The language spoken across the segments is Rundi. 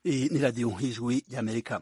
Iyi ni radiyo y'ijwi ry'amerika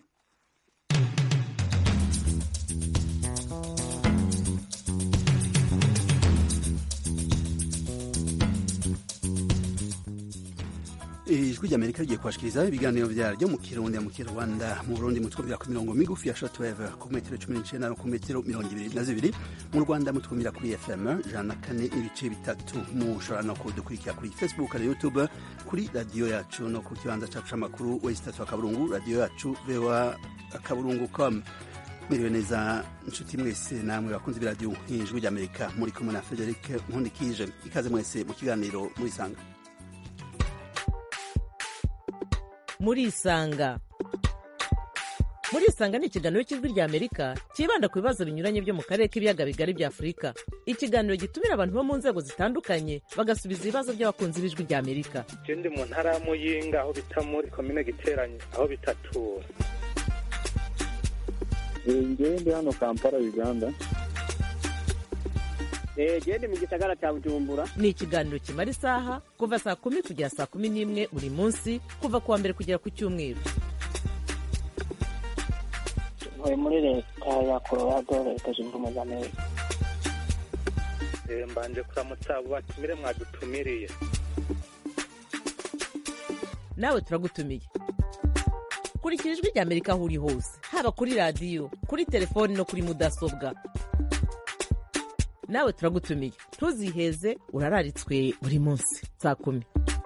ijwi ry'amerika rigiye kubashikiriza ibiganiro vyaryo mu kirundi mu kinyarwanda mu burundi mutwumvira ku mirongo migufi ya shortwave ku metero cumi n'icenda no ku metero mirongo ibiri na zibiri mu rwanda mutwumvira kuri fm ijana na kane n'ibice bitatu mushobora no kudukurikira kuri facebook na youtube kuri radiyo yacu no ku kibanza cacu c'amakuru wesi tatu akaburungu radiyo yacu voa akaburungu com mwiriwe neza nshuti mwese namwe bakunze ibiradiyo ijwi ry'amerika muri kumwe na frederic nkundikije ikaze mwese mu kiganiro murisanga murisanga murisanga ni ikiganiro cy'ijwi rya amerika cyibanda ku bibazo binyuranye byo mu karere k'ibiyaga bigari bya afurika ikiganiro gitumira abantu bo mu nzego zitandukanye bagasubiza ibibazo by'abakunzi b'ijwi rya amerika je ndi mu ntara ya muyinga aho bita muri komine giteranye aho bitatura ngewe ndi hano kampala uganda gende mu gisagara cya bujumbura ni ikiganiro kimara isaha kuva saa kumi kugera saa kumi n'imwe buri munsi kuva ku wa mbere kugera ku cyumweru ntuye muri leta ya colorado leta zunze ubumwe za amerika Eh, mbanje kuramutsa abo batumire mwadutumiriye nawe turagutumiye kurikira ijwi rya amerika aho uri hose haba kuri radiyo kuri telefoni no kuri mudasobwa nawe turagutumiye ntuziheze urararitswe buri munsi saa kumi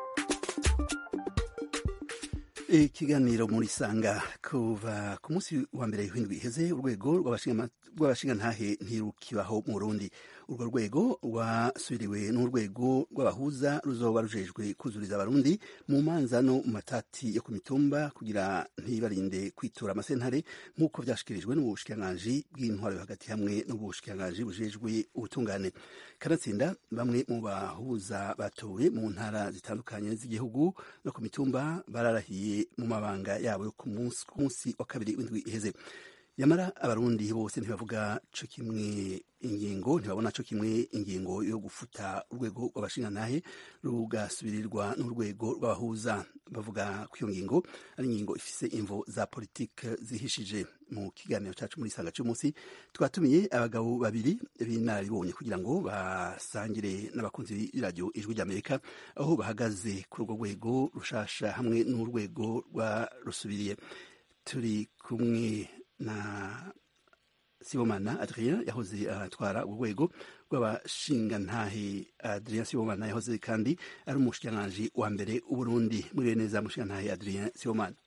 ikiganiro muri sanga kuva ku munsi wa mbere w'indwi iheze urwego rw'abashingantahe ntirukibaho mu Burundi urwo rwego rwasubiriwe n'urwego rw'abahuza ruzoba rujejwe kuzuriza abarundi mu manza no mu matati yo ku mitumba kugira ntibarinde kwitura amasentare nk'uko vyashikirijwe n'ubushikiranganji bw'intwaro yo hagati hamwe n'ubushikiranganji bujejwe ubutungane kanatsinda bamwe mu bahuza batowe mu ntara zitandukanye z'igihugu no ku mitumba bararahiye mu mabanga yabo yo ku munsi wa kabiri w'indwi iheze nyamara abarundi bose ntibavuga co kimwe ingingo ntibabona co kimwe ingingo yo gufuta urwego rw'abashingantahe rugasubirirwa n'urwego rw'abahuza bavuga ko iyo ngingo ari ingingo ifise imvo za politike zihishije mu kiganiro cacu muri sanga c'umunsi twatumiye abagabo babiri b'inararibonye kugira ngo basangire n'abakunzi b'iradiyo ijwi ry'amerika aho bahagaze kuri urwo rwego rushasha hamwe n'urwego rwa rusubiriye turi kumwe na Sibomana Adrien yahoze atwara uh, urwego rw'abashingantahe Adrien Sibomana yahoze kandi ari umushikiranganji wa mbere w'Uburundi muri neza mushikirantahe Adrien Sibomana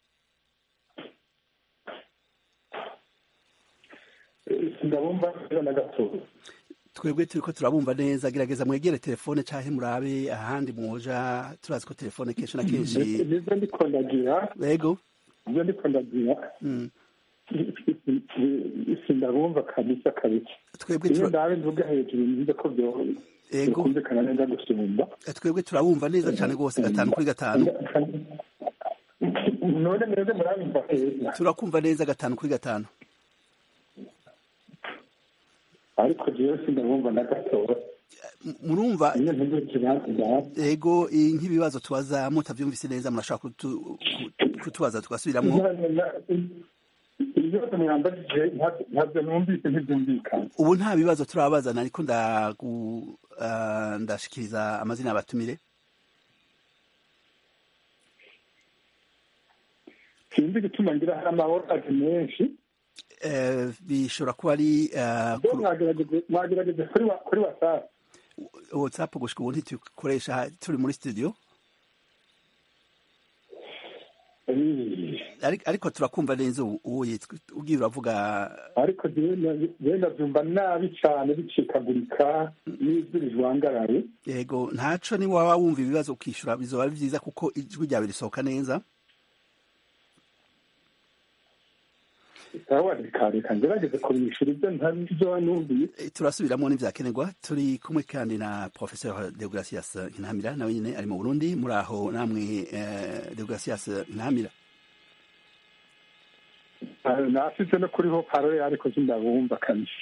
ndabumva neza na gatoya twebwe turiko turabumva neza gerageza mwegere telefone canke murabe ahandi mwoja turazi ko telefone kenshi na kenshi nivyo ndiko ndagira yego nivyo ndiko ndagira mm. sindabumva kabisa kabisa twebwe iyo tura- ndabe mvuga hejuru nziza ko byo Ego. bikumvikana neza gusumba twebwe turabumva neza cane rwose gatanu kuri gatanu none mwebwe murabimva heza turakumva neza gatanu kuri gatanu ariko jewe sindabumva na gatoya M- murumva iyo ntuze ikibanza ndabe ego eh, nk'ibibazo tubaza mutavyumvise neza murashaka kutu- ku- kutubaza tugasubiramwo ibibazo mwambajije ntabyo- ntabyo numvise ntibyumvikana ubu nta bibazo turabazana ariko ndagu ah, ndashikiriza amazina y'abatumire sinzi igituma ngira hari amaworaje menshi Eh, bishobora kuba ari ah, bo kuri mwagerageze mwagerageze kuri wa- kuri whatsapp whatsapp gushika ubu ntitukoresha turi muri studio Eh, Ari- ariko turakumva neza ubu uwo yitwa ugiye uravuga ariko jewe ndavyumva nabi cane bicikagurika n'ijwi rijwangaraye yego ntaco ni waba wumva ibibazo ukishura bizoba ari vyiza kuko ijwi ryawe risohoka neza sawa reka reka ngerageze kubishura ibyo ntabyo numviye Eh, turasubiramwo n'ivyakenerwa turi kumwe kandi na professeur Deogracias Ntamira nawe nyene ari mu Burundi muri aho namwe eh, Deogracias Ntamira nasize no kuriho parole ariko sindabumva kabisa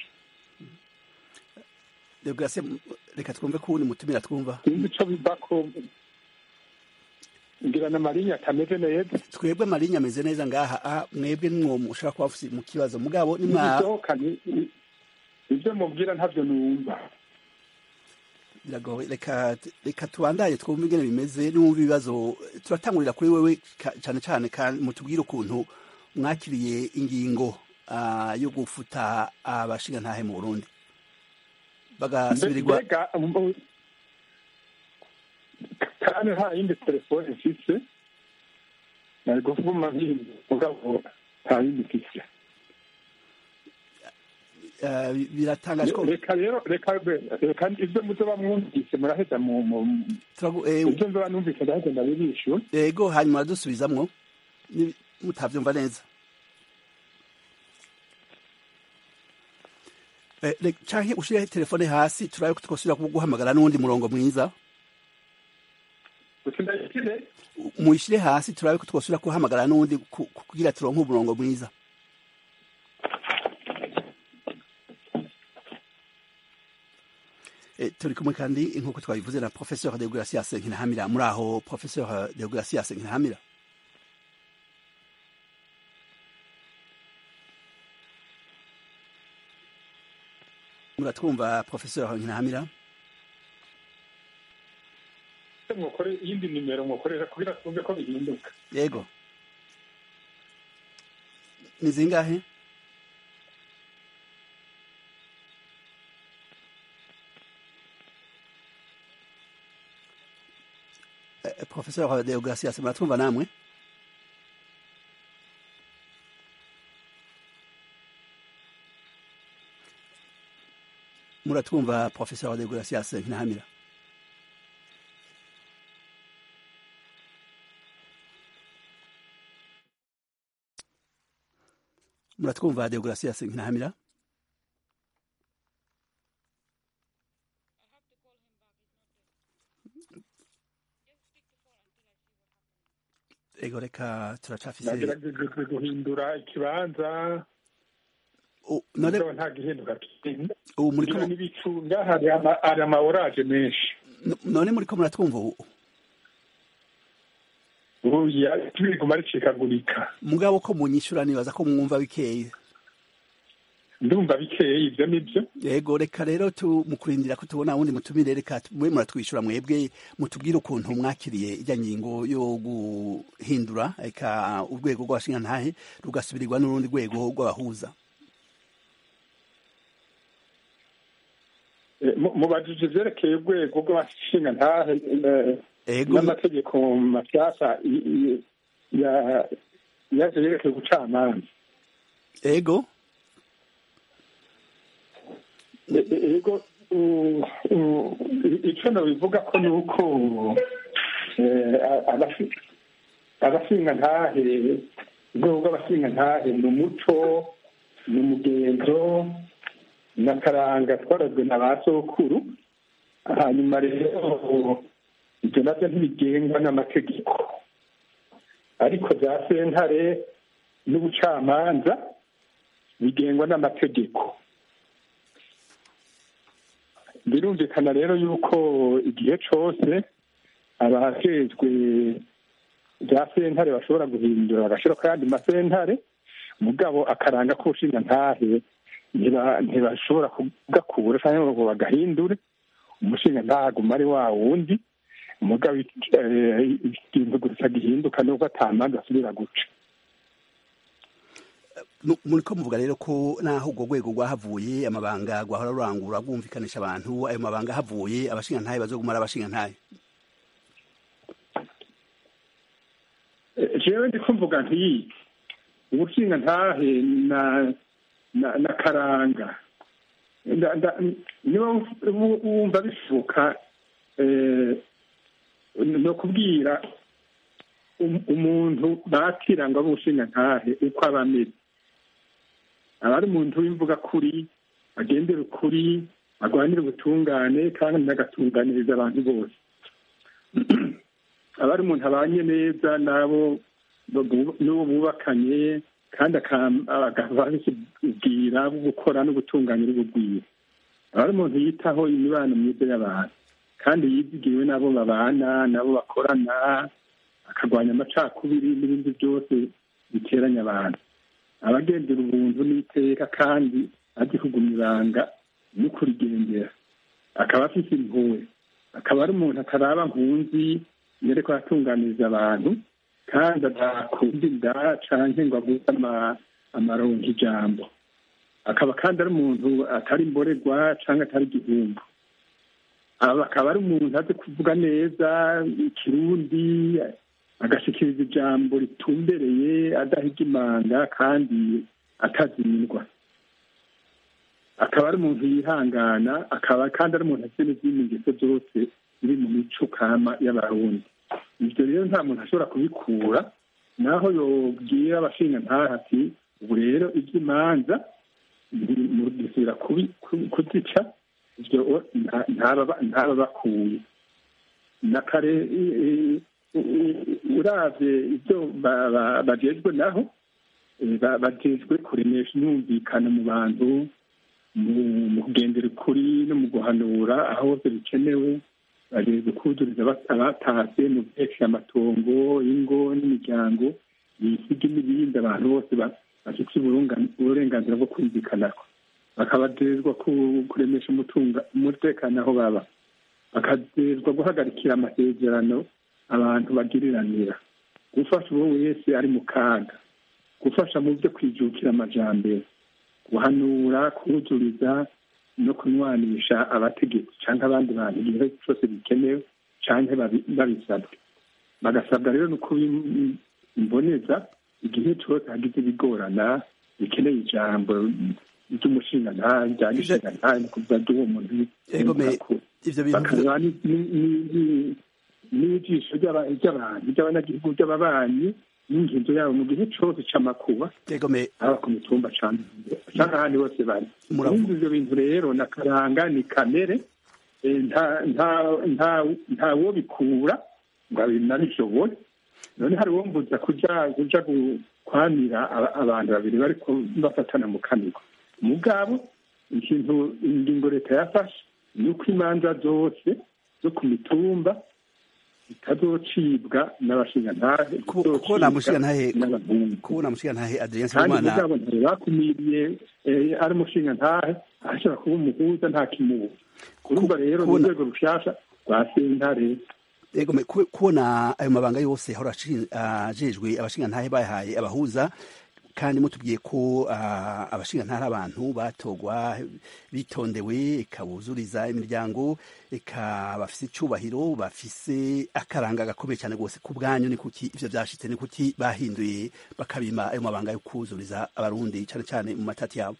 Deogracias reka twumve ko uwundi mutumira twumva sinzi ico biva ko ngira na marinya atameze neza twebwe marinya ameze neza ngaha ah, mwebwe nimwo mushobora kuba mufise mu kibazo mugabo nimwa ibisohoka ni- ni- ibyo mubwira ntabyo numva biragoye reka reka tubandaye twumve ingene bimeze n'umva ibibazo turatangurira kuri wewe ka- cane cane kandi mutubwire ukuntu mwakiriye ingingo ah, yo gufuta abashingantahe mu Burundi bagasubirirwa mbega um, kandi nta yindi telefone mfise nari kuvuma nkindi mugabo nta yindi mfise ah, biratangaje ko reka rero reka reka ibyo muzoba mwumvise muraheza mu mu- turagu- eh, ibyo nzoba numvise ndaheza ndabibishyura ego hanyuma dusubizamwo Ni- mutavyumva neza Eh, re- canke ushire telefone hasi turabe ko twosubira kuguhamagara n'uwundi murongo mwiza gusa ndayikire muyishire hasi turabe ko twosubira kuhamagara n'uwundi ku- ku- kugira turonke umurongo mwiza Eh, turi kumwe kandi nk'uko twabivuze na professeur de Gracias Nkinahamira muri aho professeur de Gracias Nkinahamira muratwumva professeur Nkinahamira mwokore iyindi nimero mwokorera kugira twumve ko bihinduka yego ni zingahe Eh, professeur Deogracias muratwumva namwe muratwumva professeur Deogracias Nkinahamira muratwumva Deogracias Nkinahamira ego reka turacafise nagerageje guhindura ikibanza Oh, none mugabo nta gihinduka kinini ubu muriko kugira n'ibicunga hari ama- hari ama orage menshi none muriko muratwumva ubu ubuya tubiguma ricikagurika mugabo ko munyishura nibaza ko mwumva bikeye ndumva bikeye ibyo nibyo yego reka rero tu mukurindira ko tubona wundi mutumire reka mwe muratwishyura mwebwe mutubwire ukuntu mwakiriye ijya ngingo yo guhindura reka urwego rw'abashingantahe rugasubirirwa n'urundi rwego rw'abahuza Eh, mu- mubajije ivyerekeye urwego rw'abashinga ntahe eh, ego n'amategeko mashyashya i- i- ya- yaje yerekeye ubucamanza ego E- e- ego u- u- ico nobivuga ko ni uko eh, a- abashi- abashinga ntahe urwego rw'abashinga ntahe ni umuco ni umugenzo n'akaranga twarazwe na ba sokuru hanyuma rero ibyo nabyo ntibigengwa n'amategeko ariko za sentare n'ubucamanza bigengwa n'amategeko birumvikana rero yuko igihe cose abajejwe bya sentare bashobora guhindura bagashira ko yandi masentare mugabo akaranga k'ubushinga ntahe ntiba- ntibashobora kugakura cyangwa ngo bagahindure umushinga ntaguma ari wa wundi mugabo eh, ikintu gusa gihinduka nuko atamanza asubira guca Nu- muriko muvuga rero ko naho urwo rwego rwahavuye amabanga rwahora rurangura rwumvikanisha abantu ayo mabanga havuye abashingantahe bazoguma ari abashingantahe Eh, jewe ndiko mvuga nti ubushinga ntahe na na, na karanga Nda- nda- niba wu- wumva bishoboka eh, ni ukubwira um- umuntu bakira ngo abe ubushinga ntahe uko aba ameze aba ari umuntu w'imvuga kuri agendera ukuri arwanira ubutungane kandi agatunganiriza abantu bose aba ari umuntu abanye neza n'abo babu- n'uwo bubakanye kandi akababwira gukora no gutunganya n'ububwira aba ari umuntu yitaho imibano myiza y'abantu kandi yizigiwe n'abo babana n'abo bakorana akarwanya amacakubiri n'ibindi byose biteranya abantu abagendera ubuntu n'iteka kandi azi kuguma ibanga no kurigendera akaba afite impuhwe akaba ari umuntu ataraba nkunzi yereko atunganiriza abantu kandi adakunda inda canke ngo avuze amaronka ijambo akaba kandi ari umuntu atari imborerwa canke atari igihumbi akaba ari umuntu azi kuvuga neza ikirundi agashikiriza ijambo ritumbereye adahiga imanga kandi atazimindwa akaba ari umuntu yihangana akaba kandi ari umuntu afite n'izindi ngeso zose ziri mu mico kama y'abarundi ibyo rero nta muntu ashobora kubikura naho yobwira abashinga ntaha ati ubu rero iby'imanza gisubira kuzica ibyo ntaba bakuye na kare uravye ibyo bajejwe naho bajejwe kuremesha imyumvikano mu bantu mu kugendera ukuri no mu guhanura aho hose bikenewe bageze kuzuriza abatashye mu byerekeye amatongo ingo n'imiryango ibisigi n'ibindi abantu bose bafite uburenganzira bwo kumvikanako bakabajejwa kuremesha umutekano aho baba bakajejwa guhagarikira amasezerano abantu bagiriranira gufasha uwo wese ari mu kaga gufasha mu byo kwijukira amajambere guhanura kuzuriza no kunywanisha abategetsi cyangwa abandi bantu igihe cyose bikenewe cyangwa babisabwe bagasabwa rero no kubimboneza igihe cyose hagize ibigorana bikeneye ijambo ry'umushinga ntahe rya gishinga ntahe ni kuvuga ry'uwo muntu bakaba n'ijisho ry'abantu ry'abanyagihugu ry'ababanyi n'inginzo yabo mu gihe cyose cy'amakuba haba ku mitumba cyangwa ahandi hose bari muri ibyo bintu rero na karanga ni kamere ntawo bikura ngo abinabishobore none hari uwo mbuza kuja kuja kwamira abantu babiri bariko bafatana mu kanwa mugabo ikintu ingingo leta yafashe ni uko imanza zose zo ku mitumba zitazocibwa n'abashingantahe kubona mushingantahe kubona mushingantahe Adrien kandi Sibomana mugabo ntibakumiriye ari umushingantahe ashobora kuba umuhuza nta kimubu kurumva rero ni urwego rushasha rwa sentare Ego me ku- kubona ayo mabanga yose ahora ashi- ajejwe abashingantahe bahaye abahuza kandi mutubwiye ko ah, abashingantahe ari abantu batogwa bitondewe ikabuzuriza imiryango eka bafise icubahiro bafise akaranga gakomeye cyane rwose ku bwanyu ni kuki ivyo vyashitse ni kuki bahinduye bakabima ayo mabanga yo kuzuriza abarundi cane cane mu matati yabo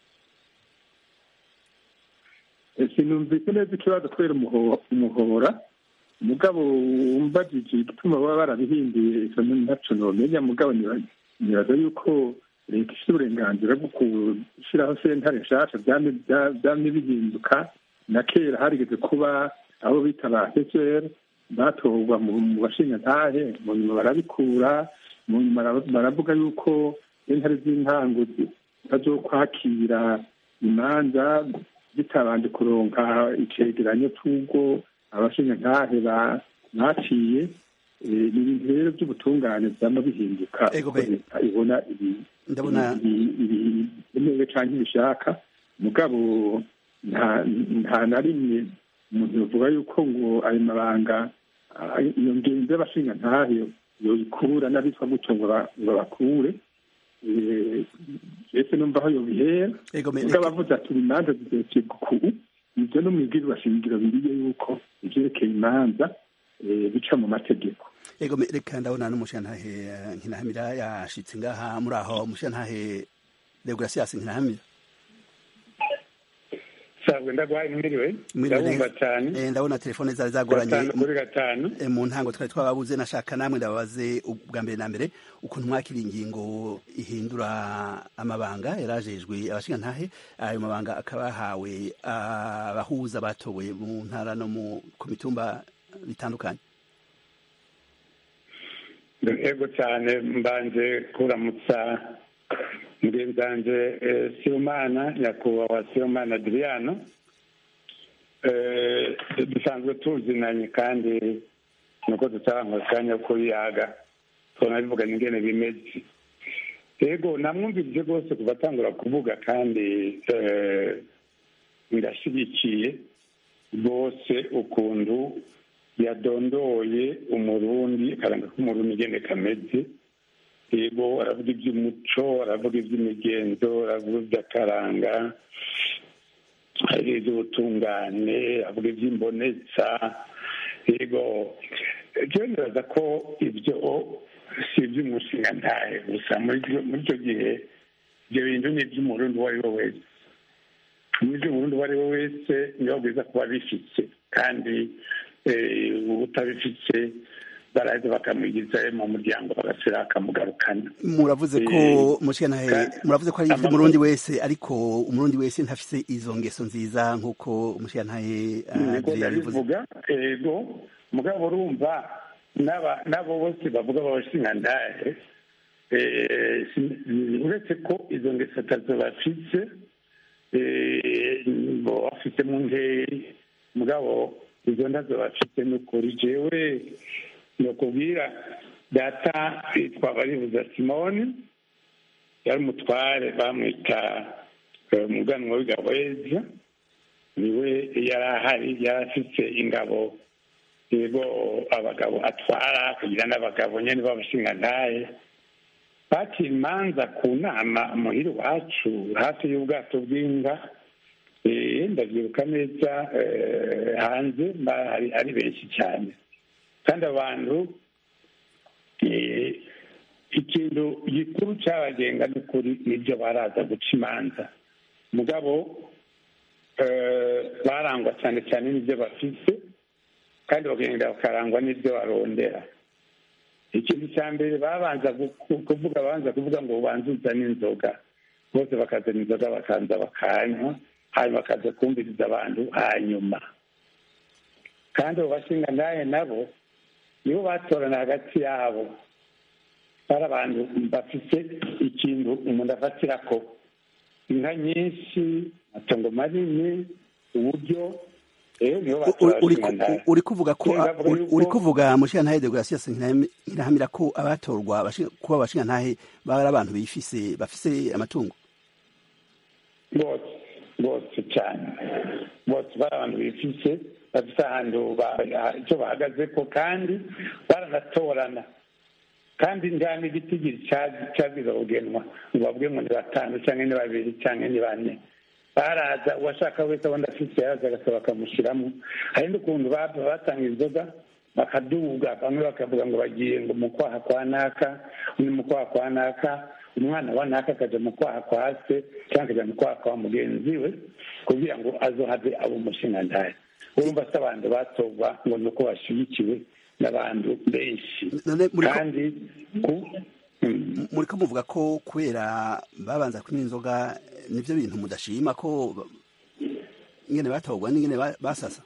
sinumvise neza ikibazo kubera umuho- umuhora mugabo umbajije igituma baba barabihinduye izo ntaco nomenya mugabo niba- nibaza yuko leta ifite uburenganzira bwo gushyiraho sentare nshasha vyamye vya- vyamye bihinduka na kera harigeze kuba abo bita ba sesere batorwa mu mu bashingantahe mu nyuma barabikura mu nyuma bara- baravuga yuko sentare z'intango zitazokwakira imanza zitabanje kuronka icegeranyo c'ubwo abashingantahe ba- baciye Eh, ni ibintu rero by'ubutungane vyama bihinduka Ego uko be. leta ibona ibi- ndabona ibi- ibi- bikenewe canke ibishaka mugabo nta nta na rimwe umuntu yovuga yuko ngo ayo mabanga ah, iyo ngenzi y'abashingantahe yoyikura n'abitwa gutyo ngo ba- ngo bakure Eh, ese numva aho yobihera ego me ubwo abavuze ati imanza zizocibwa uku ibyo no mwibwirwa shingiro biriye yuko ivyerekeye imanza eh, bica mu mategeko ego me reka ndabona n'umushingantahe eh, nkinahamira yashitse ngaha muri aho umushingantahe Deogratias nkinahamira sabwe ndagwaye mwiriwe Mwiriwe ndabumva neza. cyane Eh, ndabona telefone zari zagoranye gatanu kuri gatanu Eh, mu ntango twari twababuze nashaka namwe ndababaze ubwa mbere na mbere ukuntu mwakira ingingo ihindura amabanga yarajejwe abashingantahe ayo mabanga akaba yahawe abahuza batowe mu ntara no mu ku mitumba bitandukanye ego cyane mbanje kuramutsa mugenzanje eh, sibomana nyakubahwa sibomana adriano Eh, dusanzwe tuzinanye kandi nuko tutarangwa akanya ko yaga tubona bivuga ingene bimeze yego namwumvise rwose kuva atangura kuvuga kandi birashyigikiye rwose ukuntu yadondoye umurundi akaranga k'umurundi ingene kameze yego aravuga iby'umuco aravuga iby'imigenzo aravuga iby'akaranga iby'ubutungane avuga iby'imbonetsa yego rero nibaza ko ibyo si iby'umushinga ntahe gusa muri icyo gihe ibyo bintu ni iby'umurundi uwo ari we wese muri iby'umurundi uwo ari we wese niyo bwiza kuba bifite kandi utabifite baraza bakamwigiza mu muryango bagasira bakamugarukana muravuze ko mushikanahe muravuze ko ari iby'umurundi wese ariko umurundi wese ntafise izo ngeso nziza nk'uko umushikanahe yabivuga ego mugabo urumva n'abo bose bavuga babashingandahe uretse ko izo ngeso atazo bafise bafite mu nteri mugabo izo ndazo bafite ni ukuri jewe nokubwira data yitwa baribuza simoni yari umutware bamwita umuganwa w'igabeza niwe yari ahari yari afite ingabo yego abagabo atwara kugira n'abagabo nyine b'abashingantahe baciye imanza ku nama muhira iwacu hafi y'ubwato bw'inka ndabyibuka neza hanze ari benshi cyane kandi abantu ikintu gikuru cyabagenga n'ukuri nibyo baraza guca imanza mugabo barangwa cyane cyane n'ibyo bafite kandi bakagenda bakarangwa n'ibyo barondera ikintu cya mbere babanza kuvuga babanza kuvuga ngo ubanze uzane inzoga bose bakazana inzoga bakaza bakanywa hanyuma bakaza kumviriza abantu hanyuma kandi abo bashinga nawe nabo nibo batorana hagati yabo bari abantu bafite ikintu umuntu afatira ko inka nyinshi amatongo manini uburyo uri kuvuga ko uri kuvuga mushingantahe de gracias nkirahamira ko abatorwa kuba abashingantahe bari abantu bifise bafise amatungo bose bose cyane bose bari abantu bifise bafite ahantu icyo bahagaze ko kandi baranatorana kandi nta n'igitigiri cyaziza kugenwa ngo bavuge ngo ni batanu cyangwa ni babiri cyangwa ni bane baraza uwashaka wese abona afite yaza agasaba bakamushyiramo hari n'ukuntu batanga inzoga bakaduga bamwe bakavuga ngo bagiye ngo mu kwaha kwa naka undi mu kwaha kwa naka umwana wa naka akajya mu kwaha kwa se cyangwa akajya mu kwaha kwa mugenzi we kugira ngo azohave abo umushingantahe urumva se abantu batorwa ngo ni uko bashyigikiwe n'abantu benshi kandi muri ko muvuga ko kubera babanza kunywa inzoga nibyo bintu mudashima ko ingene batorwa n'ingene basasa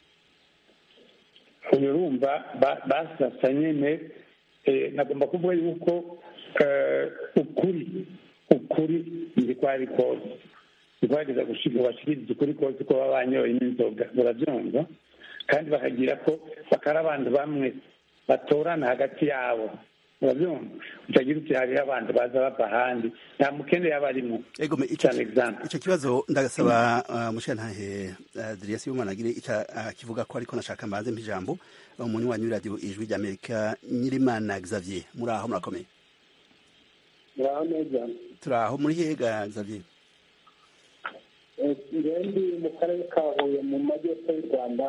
urumva basasa nyine nagomba kuvuga yuko ukuri ukuri ndi kwari kose ntibageza bashikiriza ukuri kose ko baba banyoye n'inzoga urabyumva kandi bakagira ko bakara abantu bamwe batorana hagati yabo urabyumva utagira uti hariho abantu baza bava ahandi nta mukene yaba arimo cyane egizample icyo kibazo ndagasaba mushantahe diriyasi y'umwana agire icyo kivuga ko ariko nashaka mbanze ijambo umuntu wanyu radiyo ijwi ry'amerika nyirimana xavier muri aho murakomeye muraho neza turi aho muri hega xavier ndi mu karere ka huye mu majyepfo y'u rwanda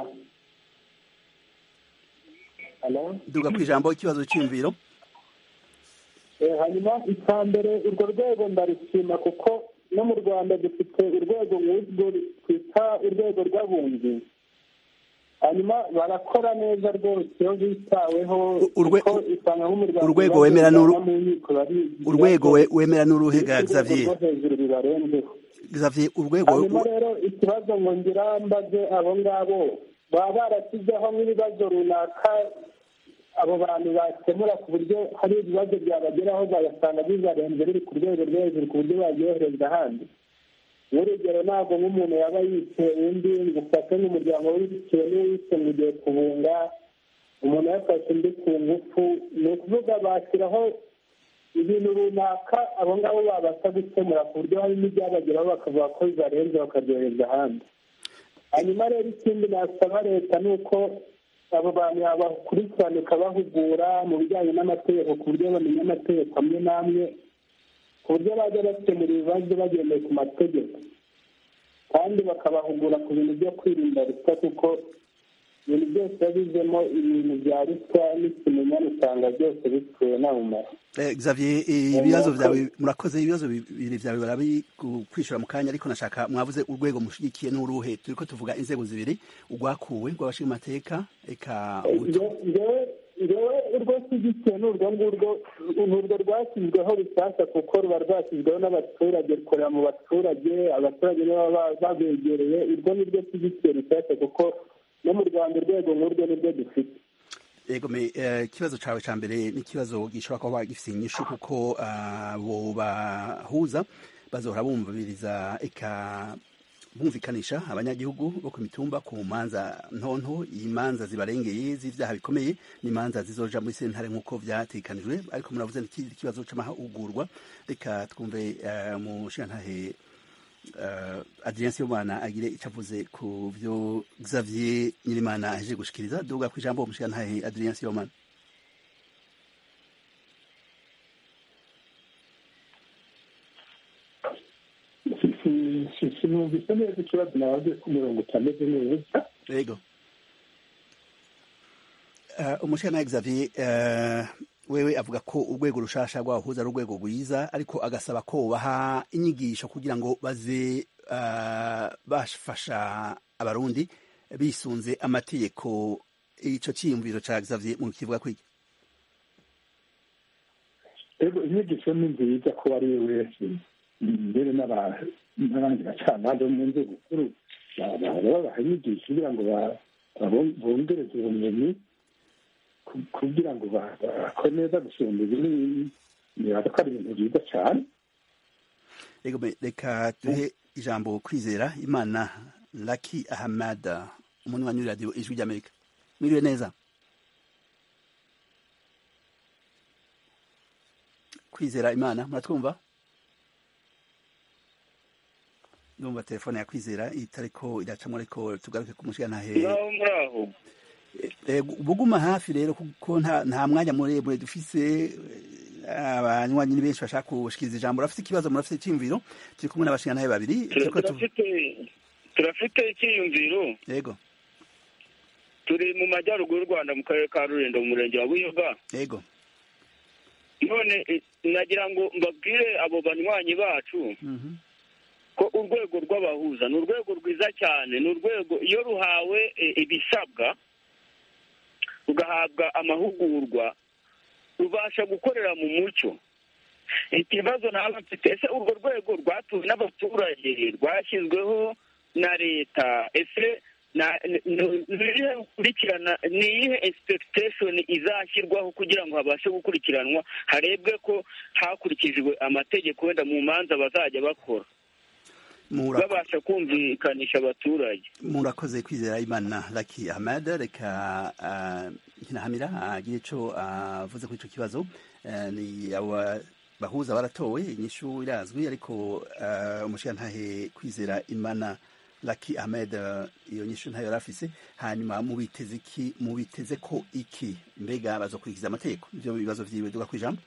duga ku ijambo ikibazo cy'imviro hanyuma icya mbere urwo rwego ndarishima kuko no mu rwanda dufite urwego nk'urwo twita urwego rw'abunzi hanyuma barakora neza rwose iyo bitaweho kuko usanga nk'umuryango urwego wemera urwego wemera n'uruhe ga xavier hejuru bibarenzeho xavier urwego hanyuma rero ikibazo ngo ngira mbaze abo ngabo baba barashyizeho nk'ibibazo runaka abo bantu bakemura ku buryo hari ibibazo byabageraho bagasanga bizarenze biri ku rwego rwo hejuru ku buryo babyohereza ahandi nk'urugero ntabwo nk'umuntu yaba yiteye undi ngo ufate nk'umuryango w'ibitewe n'uwise ngo ugiye kubunga umuntu yafashe undi ku ngufu ni ukuvuga bashyiraho ibintu runaka abo ngabo babasha gukemura ku buryo hari n'ibyabageraho bakavuga ko bibarenze bakaryohereza ahandi hanyuma rero ikindi nasaba leta ni uko abo bantu yabakurikirana ikabahugura mu bijyanye n'amategeko ku buryo bamenya amategeko amwe n'amwe ku buryo bajya bakemura ibibazo bagendeye ku mategeko kandi bakabahugura ku bintu byo kwirinda ruswa kuko ibintu byose biba bizemo ibintu bya ruswa n'ikimenyane usanga byose bipfuye nta mumaro Xavier ibibazo byawe murakoze ibibazo bibiri byawe barabi kwishura mu kanya ariko nashaka mwavuze urwego mushigikiye n'uruhe turiko tuvuga inzego zibiri urwakuwe rw'abashinga amateka eka ngewe urwo nshyigikiye ni urwo ngurwo ni urwo rwashyizweho rushyashya kuko ruba rwashyizweho n'abaturage rukorera mu baturage abaturage nibo babegereye urwo ni rwo nshyigikiye rushyashya kuko no mu rwanda urwego nk'urwo ni rwo dufite yego me ikibazo cawe ca mbere n'ikibazo gishobora kuba gifise inyishu kuko abo bahuza bazohora bumviriza eka bumvikanisha abanyagihugu bo ku mitumba ku manza ntonto imanza zibarengeye z'ivyaha bikomeye n'imanza zizoja muri sentare nk'uko vyatekanijwe ariko muravuze n'ikindi kibazo c'amahugurwa reka twumve mushingantahe uh, Adrien Sibomana agire icyo avuze ku byo Xavier Nyirimana aje gushikiriza duga ku ijambo umushikantahe Adrien Sibomana sinumvise neza ikibazo nabaze ko umurongo utameze neza yego umushikantahe Xavier wewe avuga ko urwego rushasha rwahuza ari urwego rwiza ariko agasaba ko baha inyigisho kugira ngo baze bafasha abarundi bisunze amategeko ico ciyumviro ca Xavier mu kivuga kwiki ego inyigisho ni nziza ko ari we wese mbere n'abandi bacamanza bo mu nzego nkuru babaha inyigisho kugira ngo bongereze ubumenyi kugira ngo bakore neza gusumba ibinini nibaza ko ari ibintu byiza cyane rego reka duhe ijambo kwizera imana laki ahamada umuntu wanyuri radiyo ijwi ry'amerika mwiriwe neza kwizera imana muratwumva ndumva telefone ya kwizera itariko iracamo ariko tugaruke ku mushigantahe muraho buguma hafi rero kuko nta mwanya muremure dufise abanywanyi ni benshi bashaka gushikiriza ijambo urafite ikibazo murafite icyiyumviro turi kumwe n'abashingantahe babiri turafite icyiyumviro yego turi mu majyaruguru y'u rwanda mu karere ka rulindo mu murenge wa buyoga yego none nagira ngo mbabwire abo banywanyi bacu ko urwego rw'abahuza ni urwego rwiza cyane ni urwego iyo ruhawe ibisabwa rugahabwa amahugurwa rubasha gukorera mu mucyo ikibazo ntabwo mfite ese urwo rwego rwatuwe n'abaturage rwashyizweho na leta ese gukurikirana ni iyihe expectation izashyirwaho kugira ngo habashe gukurikiranwa harebwe ko hakurikijwe amategeko wenda mu manza bazajya bakora babasha kumvikanisha abaturage murakoze kwizera imana laki ahmad reka nkinahamira agire ico avuze kuri ico kibazo ni bahuza baratowe inyishu irazwi ariko umushigantahe kwizera imana laki ahmed iyo nyishu ntayo yari afise hanyuma mubiteze iki mubiteze ko iki mbega bazokurikiza amategeko ivyo bibazo vyiwe duga kwijambo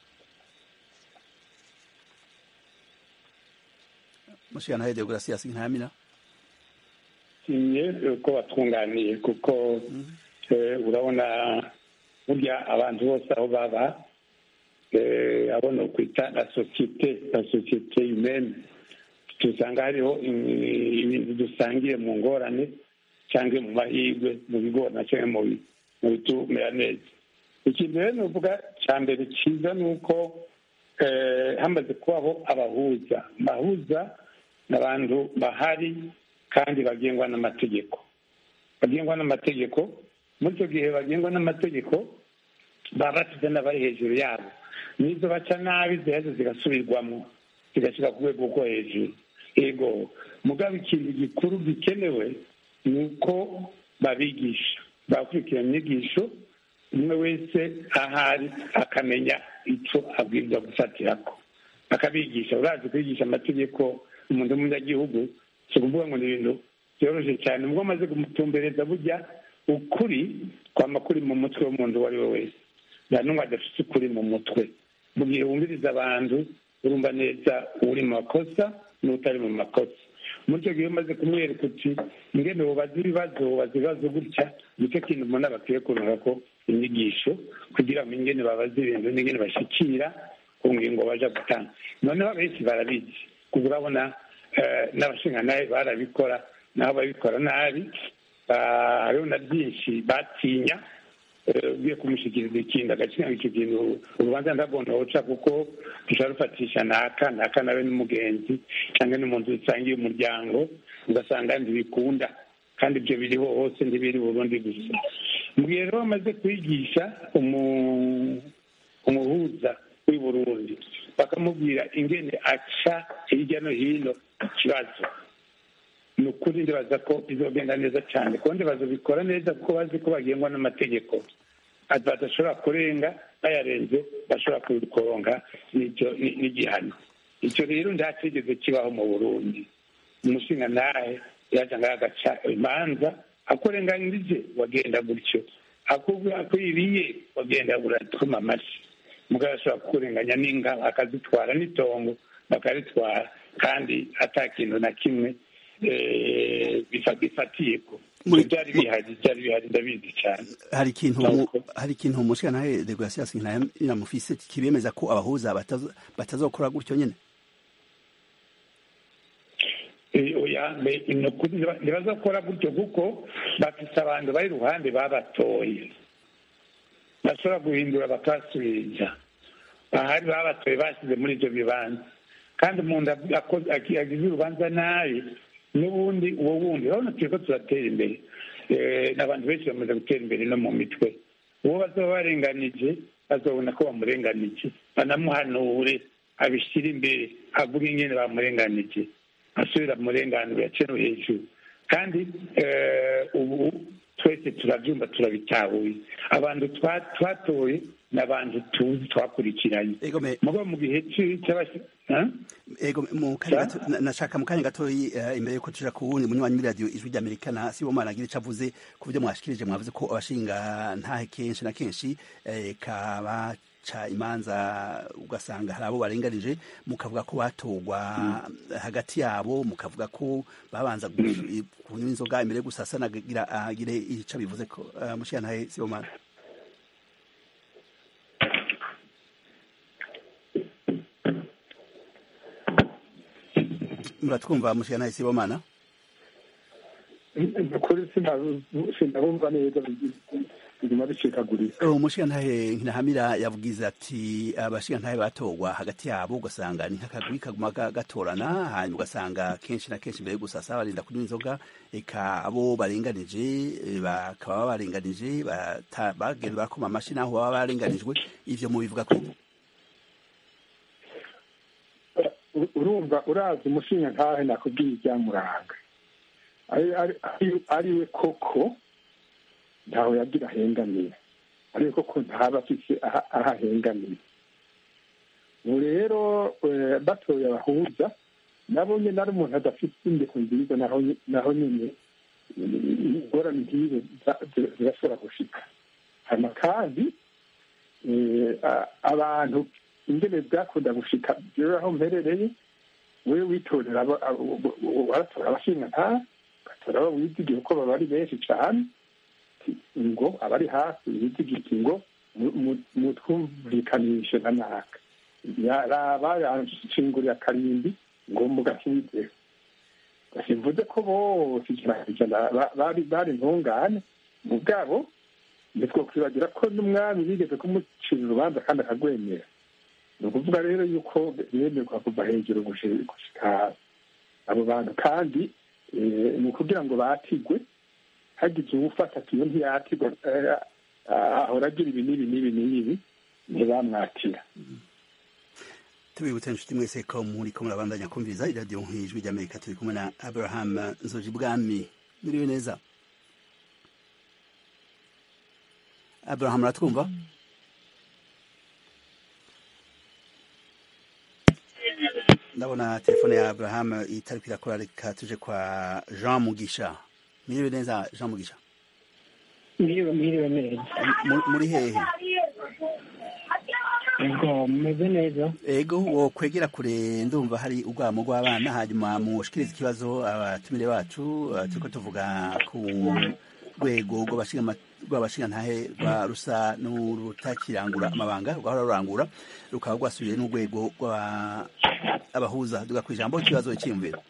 mushigantahe deogratias ntamira nshimye ko batunganiye kuko urabona burya abantu bose aho baba abona kwita la sosiyete la sosiyete humaine dusanga hariho ibintu dusangiye mu ngorane cyangwa mu mahirwe mu bigorana cyangwa mu bitumera neza ikintu rero nuvuga cya mbere cyiza ni uko hamaze kubaho abahuza abahuza ni abantu bahari kandi bagengwa n'amategeko bagengwa n'amategeko muri icyo gihe bagengwa n'amategeko baba basize n'abari hejuru yabo n'izo baca nabi ziheze zigasubirwamo zigashyira ku rwego rwo hejuru yego mugabo ikintu gikuru gikenewe ni uko babigisha bakurikirana inyigisho umwe wese ahari akamenya icyo abwirwa gufatirako akabigisha urazi kwigisha amategeko umuntu w'umunyagihugu si ukuvuga ngo ni ibintu byoroshye cyane ubwo amaze kumutumbereza burya ukuri kwama kuri mu mutwe w'umuntu uwo ari we wese nta n'umwe adafite ukuri mu mutwe mu gihe wumviriza abantu urumva neza uri mu makosa n'utari mu makosa muri icyo gihe umaze kumwereka uti ingene wubaza ibibazo wubaza ibibazo gutya nicyo kintu umuntu aba akwiye kurunga ko inyigisho kugira ngo ingene babaza ibintu n'ingene bashyikira ku ngingo baja gutanga noneho abenshi barabizi kuko urabona n'abashingantahe barabikora naho babikora nabi hariho na byinshi batinya ugiye kumushyikiriza ikindi agaciro icyo kintu urubanza ndabona woca kuko dushobora rufatisha naka naka nawe n'umugenzi cyangwa n'umuntu dusangiye umuryango ugasanga ntibikunda kandi ibyo biriho hose ntibiri burundi gusa mu gihe rero bamaze kwigisha umuhuza w'i burundi bakamubwira ingene aca hirya no hino ikibazo ni ukuri ndibaza ko bizogenda neza cyane kundi bazobikora neza kuko bazi ko bagengwa n'amategeko badashobora kurenga bayarenze bashobora kuronka n'igihano icyo rero ntacyigeze kibaho mu burundi umushinga ntahe yaje ngaho agaca imanza akurenganyirije wagenda gutyo akwiriye wagenda uratuma amashyi mugabo ashobora kukurenganya n'inka akazitwara n'itongo bakaritwara kandi ata kintu na kimwe bifatiye ko byari bihari byari bihari ndabizi cyane hari ikintu hari ikintu umushika nawe degrasias inamufise kibemeza ko abahuza batazokora gutyo nyene ntibazakora gutyo kuko bafise abantu bari iruhande babatoye bashobora guhindura bakasubiza ahari babatoye bashyize muri ibyo bibanza kandi umuntu agize urubanza nabi n'ubundi uwo wundi urabona turi ko turatera imbere n'abantu benshi bamaze gutera imbere no mu mitwe uwo bazaba barenganije bazabona ko bamurenganije banamuhanure abishyire imbere avuga ingene bamurenganije asubira murenganure yace no hejuru kandi ubu twese turabyumva turabitahuye abantu twatoye ni abantu tuzi twakurikiranye mugabo mu gihe ego nashaka mu kanya gatoyi imbere yuko tuja ku wundi munywanyi w'iradiyo ijwi ry'amerikana si bo mwaragira ico avuze ku byo mwashikirije mwavuze ko abashinga ntahe kenshi na kenshi kabaca imanza ugasanga hari abo barenganije mukavuga ko batorwa hagati yabo mukavuga ko babanza kunywa inzoga imbere yo gusasa nagira agire ico bivuze ko mushinga ntahe si bo mwana muratwumva mushiga nawe sibomana kuri sinabumva neza biguma bicikagurika umushiga ntahe ntahamira yavugize ati abashiga ntahe batorwa hagati yabo ugasanga ni nk'akagwi kaguma gatorana hanyuma ugasanga kenshi na kenshi mbere yo gusasa barinda kunywa inzoga eka abo barenganije bakaba barenganije bagenda barakoma amashi naho baba barenganijwe ivyo mubivuga ko urumva urazi umushinga ntahe nakubwiye ibyamuranga ari we koko ntawe yagira ahengamiye ari we koko ntaba afise aho ahengamiye ubu rero batoye abahuza nabo nyine ari umuntu adafite indeko nziza naho nyine ingorane nk'izo zirashobora gushika hanyuma kandi abantu ingene byakunda gushika jewe aho mperereye wewe witorera waratora abashinga nta ugatora abo wizigiye kuko baba ari benshi cane ngo abari hafi wizigiye ngo mutwumvikanishe na naka raba yanshingurira akarimbi ngo mugakizeho simvuze ko bose ijana bari bari ntungane mu bwabo ntitwokwibagira ko n'umwami bigeze kumucira urubanza kandi akagwemera ni ukuvuga rero yuko bemerwa kuva hejuru gushika abo bantu kandi ni ukugira ngo batigwe hagize uwufata ati iyo ntiyatigwa ahora agira ibi n'ibi n'ibi n'ibi ntibamwatira tubibutse inshuti mwese ko muri ko murabandanya kumviriza iradiyo nk'ijwi ry'amerika turi kumwe na abraham nzoji bwami muriwe neza abraham uratwumva ndabona telefone ya abraham itari kwirakora reka tuje kwa jean mugisha mwiriwe neza jean mugisha mwiriwe mwiriwe neza muri hehe ego mumeze neza ego wo kwegera kure ndumva hari urwamo rw'abana hanyuma mushikiriza ikibazo abatumire bacu turiko tuvuga ku rwego rw'abashingantahe rwa rusa n'urutakirangura amabanga rwahora rurangura rukaba rwasubiye n'urwego rw'abahuza duga ku ijambo ikibazo cyiyumvira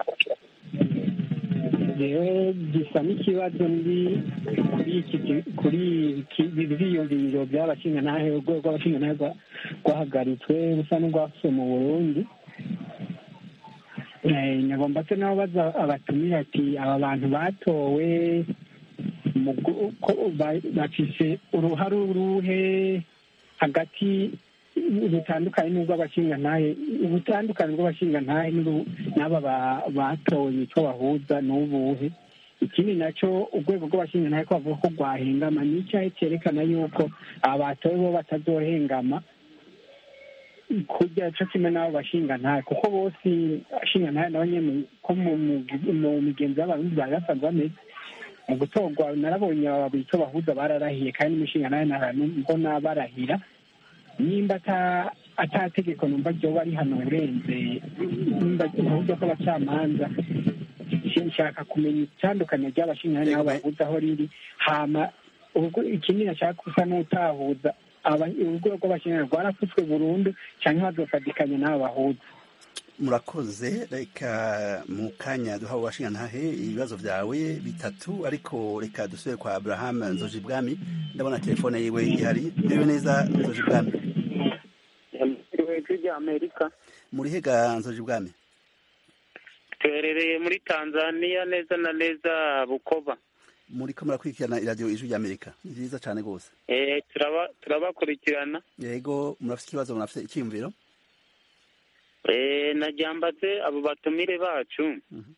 jewe gisa n'ikibazo ndi kuri iki kuri ivyiyumviro by'abashingantahe urwego rw'abashingantahe rwahagaritswe rusa n'urwafuse mu burundi nyagomba se nabo baza abatumira ati aba bantu batowe bafise uruhare uruhe hagati rutandukanye n'urw'abashingantahe ubutandukane bw'abashingantahe n'aba batoye icyo bahuza n'ubuhe ikindi nacyo urwego rw'abashingantahe ko bavuga ko rwahengama ni icyahe cyerekana yuko aba batowe bo batazohengama kurya cyo kimwe n'abo bashingantahe kuko bose abashingantahe nabo nyine ko mu migenzo y'abarundi bari basanzwe bameze mu gutorwa narabonye aba icyo bahuza bararahiye kandi n'umushingantahe mbona barahira nimba ata tegeko numva ryoba ari hano urenze nimba uburyo bw'abacamanza nshaka kumenya itandukanye ry'abashingantahe n'abo bahuza aho riri hama ikindi nashaka gusa n'utahuza urwego rw'abashingantahe rwarafutswe burundu cyangwa bazofatikanya n'abo bahuza murakoze reka mu kanya duha abashingantahe ibibazo byawe bitatu ariko reka dusubire kwa abraham nzoji bwami ndabona telefone yiwe ihari muriwe neza nzoji bwami ijwi rya amerika muri hega nzoji bwami tuherereye muri tanzania neza na neza bukoba muri ko murakurikirana iradiyo ijwi rya amerika ni byiza cyane rwose turabakurikirana yego murafite ikibazo murafite icyiyumviro najyambaze abo batumire bacu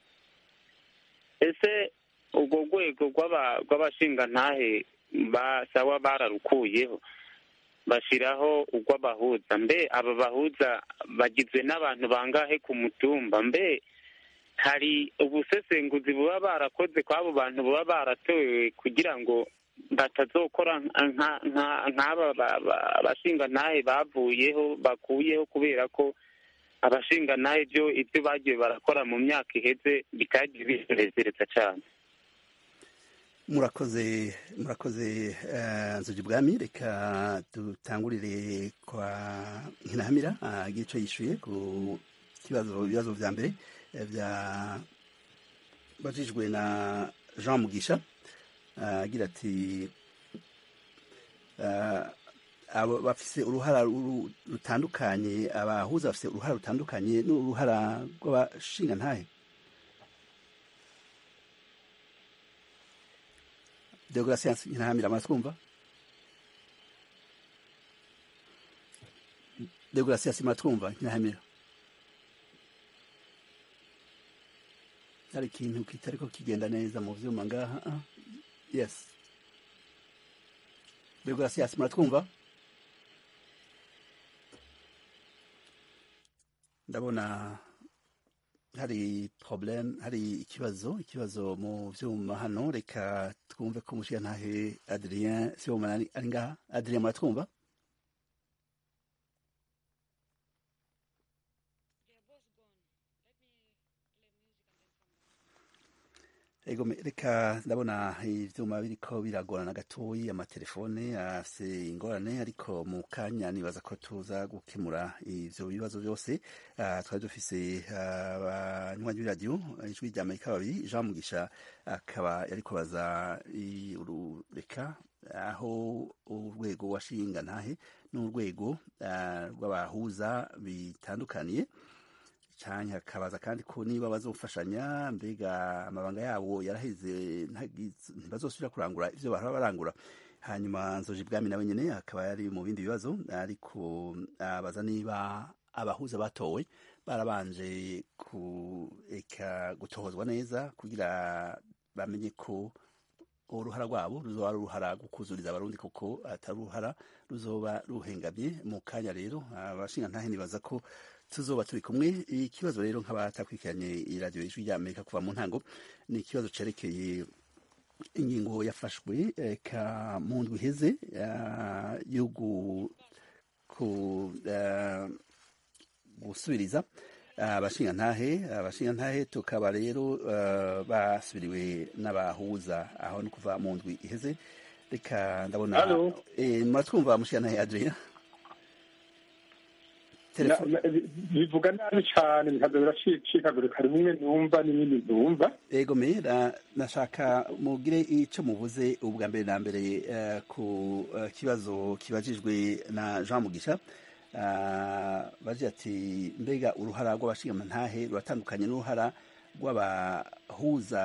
ese urwo rwego rw'abashingantahe basaba bararukuyeho bashyiraho urw'abahuza mbe aba bahuza bagizwe n'abantu bangahe ku mutumba mbe hari ubusesenguzi buba barakoze kw'abo bantu baba baratowe kugira ngo batazokora nk'aba bashingantahe bavuyeho bakuyeho kubera ko abashingantahe byo ibyo bagiye barakora mu myaka iheze bitagiye bisorezereza cyane murakoze murakoze nzugi bwami reka dutangurire kwa nkinahamira agira icyo yishyuye ku kibazo ibibazo bya mbere byabajijwe na jean mugisha agira ati bafise uruhara rutandukanye abahuza bafise uruhara rutandukanye n'uruhara rw'abashingantahe deograsiyansi nkinahamira muratwumva deograsiyansi muratwumva nkinahamira hari ikintu kitariko kigenda neza mu vyuma ngaha yes deograsiyansi muratwumva ndabona hari problem hari ikibazo ikibazo mu vyuma hano reka twumve ko umushigantahe adrien sibomana ari ngaha adrien muratwumva ego reka ndabona ivyuma biriko biragorana gatoyi amatelefone afise ingorane ariko mu kanya nibaza ko tuza gukemura ivyo bibazo byose uh, twari dufise abanywanyi uh, b'iradiyo ijwi rya amerika babiri jean mugisha akaba uh, yariko baza reka aho urwego washinga ntahe n'urwego rw'abahuza bitandukaniye cyane hakabaza kandi ko niba bazofashanya mbega amabanga yabo yaraheze ntibazosubira kurangura ivyo bahora barangura hanyuma nzoje ibwami nawe nyene akaba yari mu bindi bibazo ariko abaza niba abahuza batowe barabanje kureka gutohozwa neza kugira bamenye ko uruhara rwabo ruzoba ari uruhara gukuzuriza abarundi kuko atari uruhara ruzoba ruhengamye mu kanya rero abashinga ntahe nibaza ko tuzoba turi kumwe ikibazo rero nk'abatakurikiranye iradiyo ijwi rya amerika kuva mu ntango ni ikibazo cerekeye ingingo yafashwe ka mu ndwi iheze yo gusubiriza abashingantahe abashingantahe tukaba rero basubiriwe n'abahuza aho ni kuva mu ndwi iheze reka ndabona muratwumva mushingantahe adrien bivuga nabi cyane bikaza biracikagurika rimwe numva n'ibindi ntumva ego mera nashaka mugire icyo muvuze ubwa mbere na mbere ku kibazo kibajijwe na jean mugisha bagira ati mbega uruhara rw'abashingamantahe ruratandukanye n'uruhara rw'abahuza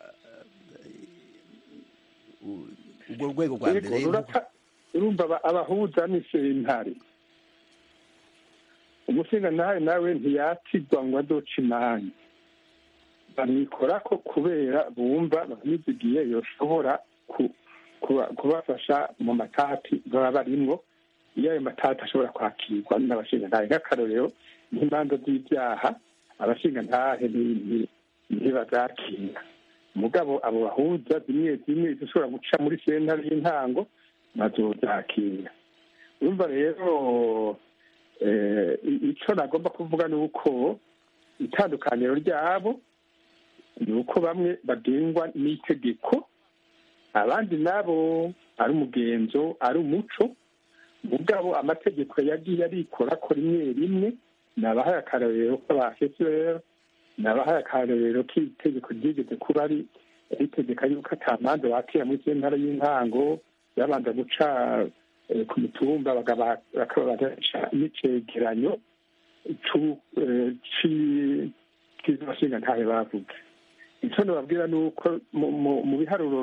urwo rwego rwa mbere urumva abahuza ni sentare umushingantahe nawe ntiyatigwa ngo adoce imanza bamwikora ko kubera bumva bamwizigiye yoshobora kubafasha mu matati baba barimwo iyo ayo matati ashobora kwakirwa n'abashingantahe nk'akarorero nk'imanza z'ibyaha abashingantahe ntibazakira mugabo abo bahuza zimwe zimwe zishobora guca muri sentare y'intango bazozakira urumva rero icyo nagomba kuvuga ni uko itandukaniro ryabo ni uko bamwe bagengwa n'itegeko abandi nabo ari umugenzo ari umuco mugabo amategeko yagiye arikora ko rimwe rimwe nabahaye akarorero k'abafeseri nabahaye akarorero k'itegeko ryigeze kuba ari ritegeka yuko atamanza bakira muri sentare y'intango yabanza guca ku mitumba bakabaca n'icegeranyo cy'abashinga ntahe bavuze icyo nababwira ni uko mu biharuro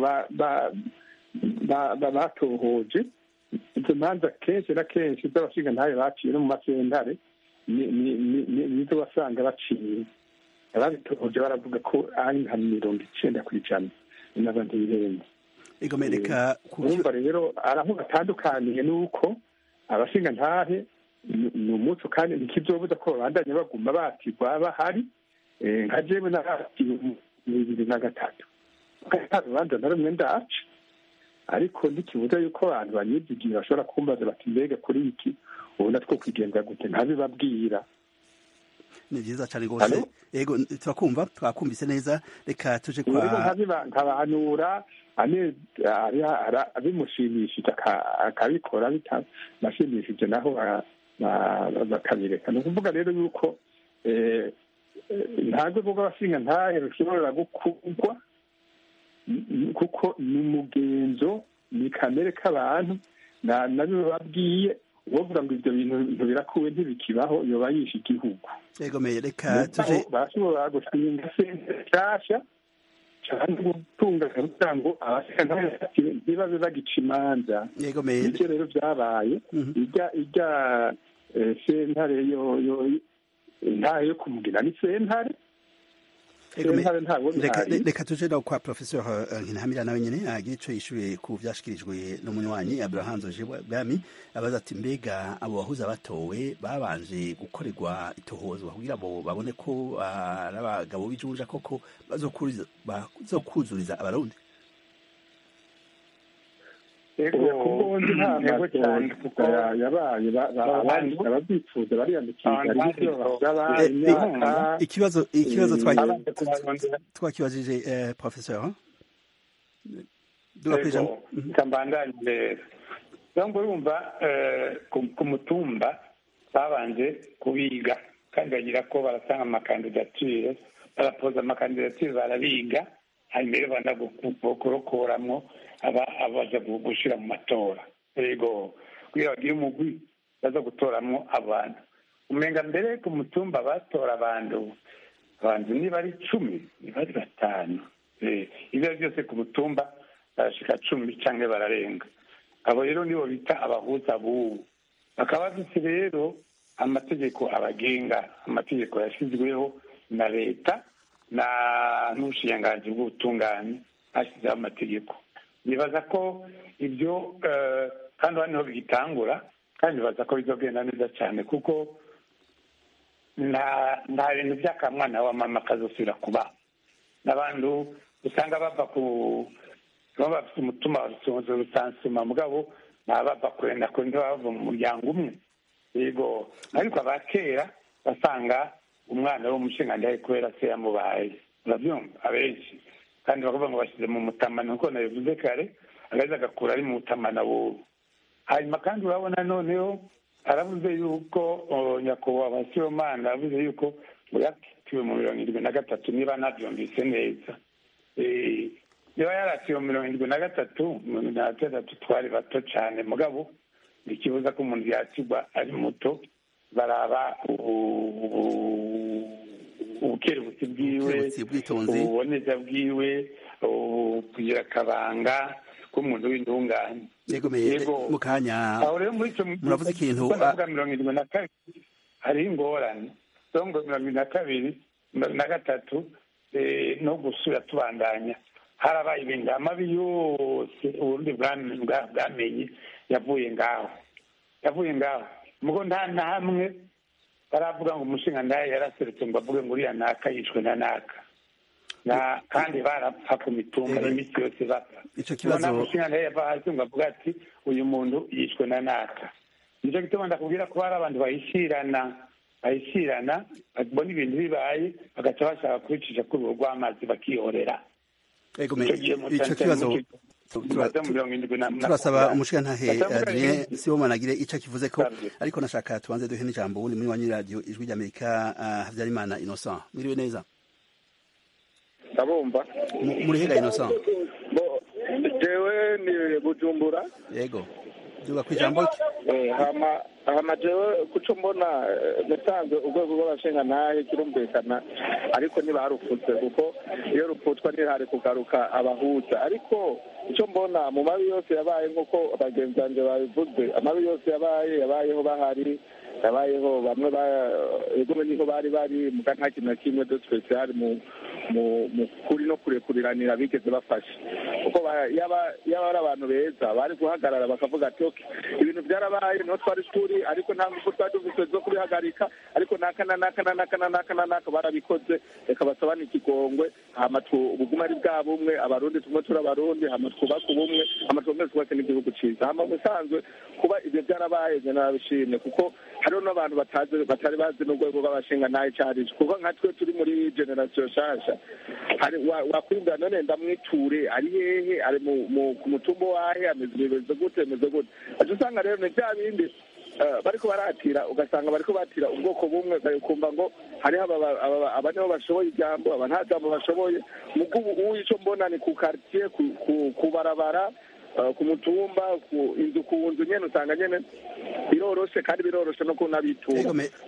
batohoje izo manza kenshi na kenshi z'abashinga ntahe baciye no mu masentare nizo basanga baciye ababitohoje baravuga ko ari nka mirongo icenda ku ijana n'abandi birenze igomereka urumva rero araho batandukaniye nuko abashinga ntahe ni umuco kandi ntikizobuza ko babandanya baguma batigwa bahari nka jewe naratiwe mu bibiri na gatatu nta rubanza na rumwe ndaca ariko ntikibuza yuko abantu banyizigiye bashobora kumbaza bati mbega kuri iki ubu natwo kwigenza gute ntabibabwira ni byiza cyane rwose yego turakumva twakumvise neza reka tuje kwa nkabahanura bimushimishije akabikora bitamashimishije naho bakabireka ni ukuvuga rero yuko ntabwo rwego rw'abashinga ntahe rushobora gukundwa kuko ni umugenzo ni kamere k'abantu nabyo babwiye uwovuga ngo ibyo bintu birakuwe ntibikibaho yoba yishe igihugu yegomeye reka tuje bashobora gushinga sente nshyashya cyangwa gutunganya kugira ngo abashinga ntibabe bagica imanza yegomeye ibyo rero byabaye ijya ijya sentare yo ntayo yo kumugina ni sentare reka tuje no kwa professeur nkinamira nawe nyene agira ico yishuye ku vyashikirijwe n'umunywanyi abraham zoje bwami abaza ati mbega abo bahuza batowe babanje gukorerwa itohozwa kugira ngo babone ko ari abagabo b'ijunja koko bazokuzuriza abarundi kubonzi nta matora kuko yabaye ababyifuza bariyandikisha imyaka ikibazo ikibazo twakibajije professeur kambandanye cyangwa urumva ku mutumba babanje kubiga kandi bagira ko baratanga amakandidatire barapoza amakandidatire barabiga hanyuma rero banda kurokoramwo abaza gushyira mu matora yego kugira bagire umugwi baza gutoramwo abantu umenga mbere ku mutumba batora abantu abantu niba ari icumi niba ari batanu ibyo ari byose ku mutumba barashika cumi cyangwa bararenga abo rero nibo bita abahuza b'ubu bakaba bafite rero amategeko abagenga amategeko yashyizweho na leta na n'ubushikiranganji bw'ubutungane hashyizeho amategeko nibaza ko ibyo kandi hano niho bigitangura kandi nibaza ko bizogenda neza cyane kuko nta bintu by'akamwana wa mama kazosubira kuba n'abantu usanga bava ku baba bafite umutima rusansuma mugabo ntabava kurenda kure ntibava mu muryango umwe yego ariko aba kera basanga umwana w'umushinga ndahe kubera se yamubaye urabyumva abenshi kandi bakavuga ngo bashyize mu mutamana nk'uko nabivuze kare agaheza agakura ari mu mutamana wubu hanyuma kandi urabona noneho aravuze yuko nyakubahwa sibomana aravuze yuko ngo yakitiwe mu mirongo irindwi na gatatu niba nabyumvise neza niba yaratiwe mu mirongo irindwi na gatatu mirongo irindwi na gatatu twari bato cyane mugabo ikibuza ko umuntu yakigwa ari muto baraba ubukerebutsi bwiwe ububoneza bwiwe kugira akabanga k'umuntu w'intungane yego mu kanya aho rero muri icyo muravuze ikintu ndavuga mirongo irindwi na kabiri hariho ingorane mirongo irindwi na kabiri mirongo na gatatu no gusura tubandanya harabaye ibintu amabi yose uburundi bwamenye yavuye ngaho yavuye ngaho mugo nta na hamwe baravuga ngo umushinga ndaye yaraserutse ngo avuge ngo uriya naka yishwe na naka na kandi barapfa ku mitumba iminsi yose bapfa icyo kibazo umushinga ndaye yava hasi ngo avuga ati uyu muntu yishwe na naka nicyo gituma ndakubwira ko hari abantu bahishirana bahishirana babona ibintu bibaye bagaca bashaka kubicisha kuri urugo rw'amazi bakihorera icyo kibazo turasaba umushirantahe adrien sibomana agire icyo akivuze ko ariko nashaka tubanze duhe n'ijambo ubundi muri wanyu radiyo ijwi ry'amerika habyarimana innocent mwiriwe neza ndabumva muri hega innocent jewe ni bujumbura yego duga ku ijambo hama jewe kuco mbona nasanze urwego rw'abashingantahe kirumvikana ariko ntibarufutse kuko iyo rupfutwa ntihari kugaruka abahuza ariko icyo mbona mu mabi yose yabaye nk'uko bagenzi banjye babivuze amabi yose yabaye yabayeho bahari yabayeho bamwe egome niho bari bari muga nta kintu na kimwe de spesial mu mu kuri no kurekuriranira bigeze bafashe kuko yaba ari abantu beza bari guhagarara bakavuga ati oke ibintu byarabaye niho twari turi ariko nta ngufu twari dufite zo kubihagarika ariko naka na naka na naka na naka na naka barabikoze reka basabane ikigongwe hama ubuguma ari bwa bumwe abarundi tumwe turi abarundi hama twubake ubumwe hama twongere twubake n'igihugu cyiza hama musanzwe kuba ibyo byarabaye njye narabishimye kuko hariho n'abantu batazi batari bazi n'urwego rw'abashinga ntayo cyarije kuko nka twe turi muri generasiyo nshasha wakwibwira none ndamwiture ari hehe ari ku mutumba wahe ameze bimeze gute ameze gute aca usanga rero ni bya bindi bariko baratira ugasanga bariko batira ubwoko bumwe ukumva ngo hariho aba nibo bashoboye ijambo aba nta jambo bashoboye mugo ubu ico mbona ni ku quartier ku barabara ku mutumba ku inzu ku nzu nyene usanga nyene biroroshe kandi biroroshe no kunabitura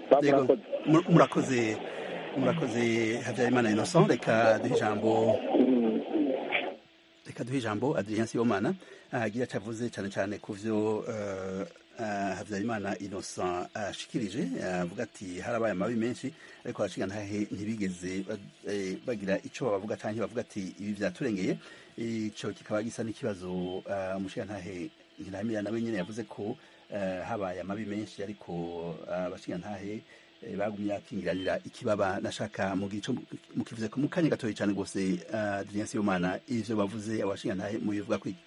murakoze murakoze habyarimana innocent reka duhe ijambo reka duhe ijambo adrien sibomana agira icyo avuze cyane cyane ku byo habyarimana innocent ashikirije avuga ati harabaye amabi menshi ariko abashinga ntahe ntibigeze bagira icyo bavuga cyangwa bavuga ati ibi byaturengeye icyo kikaba gisa n'ikibazo umushinga ntahe ntiramira nawe nyine yavuze ko habaye amabi menshi ariko abashinga ntahe bagumye akingiranira ikibaba nashaka mukivuze mu kanya gatoya cyane rwose adrien sibomana ivyo bavuze abashinga ntahe mubivuga kwiki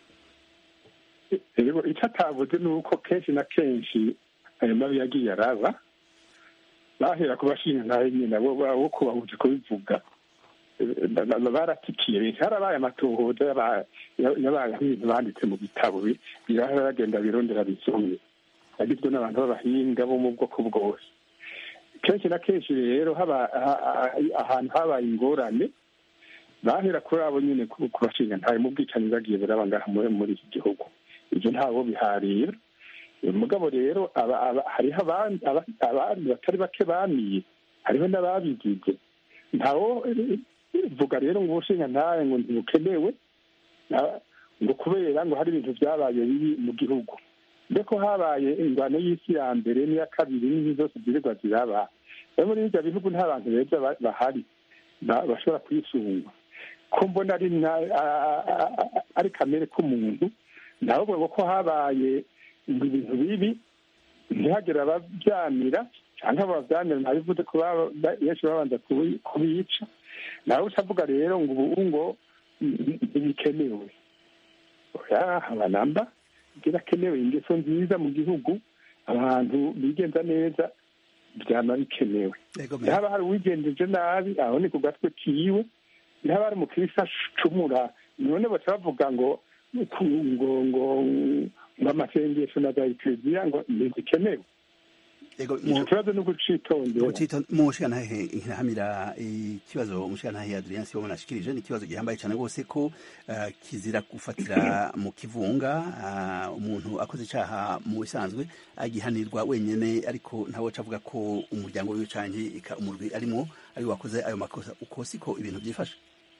icyo atavuze ni uko kenshi na kenshi ayo mabi yagiye araba bahera ku bashinga ntahe nyine bo kubahuje kubivuga baratikiye harabaye amatohoza yabaye nk'ibintu banditse mu bitabo biragenda birondera bizumye yagizwe n'abantu b'abahinga bo mu bwoko bwose kenshi na kenshi rero ahantu habaye ingorane bahera kuri abo nyine ku bashinga ntawe mu bwicanyi bagiye buraba ngaha muri iki gihugu ibyo ntawo biharira mugabo rero hariho abandi batari bake bamiye hariho n'ababigize ntawo vuga rero ngo ubushinga ntawe ngo ntibukenewe ngo kubera ngo hari ibintu byabaye bibi mu gihugu mbeko habaye ingwano y'isi ya mbere n'iya kabiri n'izi zose zirirwa ziraba rero muri ibyo bihugu nta bantu beza bahari bashobora kwisungwa ko mbona ari kamere k'umuntu ndavuga ko habaye ngo ibintu bibi ntihagire ababyamira cyangwa ababyamira ntabivuze ko benshi babanza kubica nawe utavuga rero ngo ubu ngo ntibikenewe haba namba birakenewe ingeso nziza mu gihugu abantu bigenza neza byaba bikenewe haba hari uwigenjeje nabi aho ni ku gatwe kiwe haba hari umukirisi acumura none baca bavuga ngo ngo ngo ngo amasengesho na za ekereziya ngo ntizikenewe icyo kibazo ni ugucitondera umushikantahe ntihamira ikibazo umushikantahe adrian sibo nashikirije ni ikibazo gihambaye cyane rwose ko kizira gufatira mu kivunga umuntu akoze icyaha mu bisanzwe agihanirwa wenyine ariko ntawe avuga ko umuryango wiwe cyangwa umurwi arimo ari wakoze ayo makosa uko siko ibintu byifashe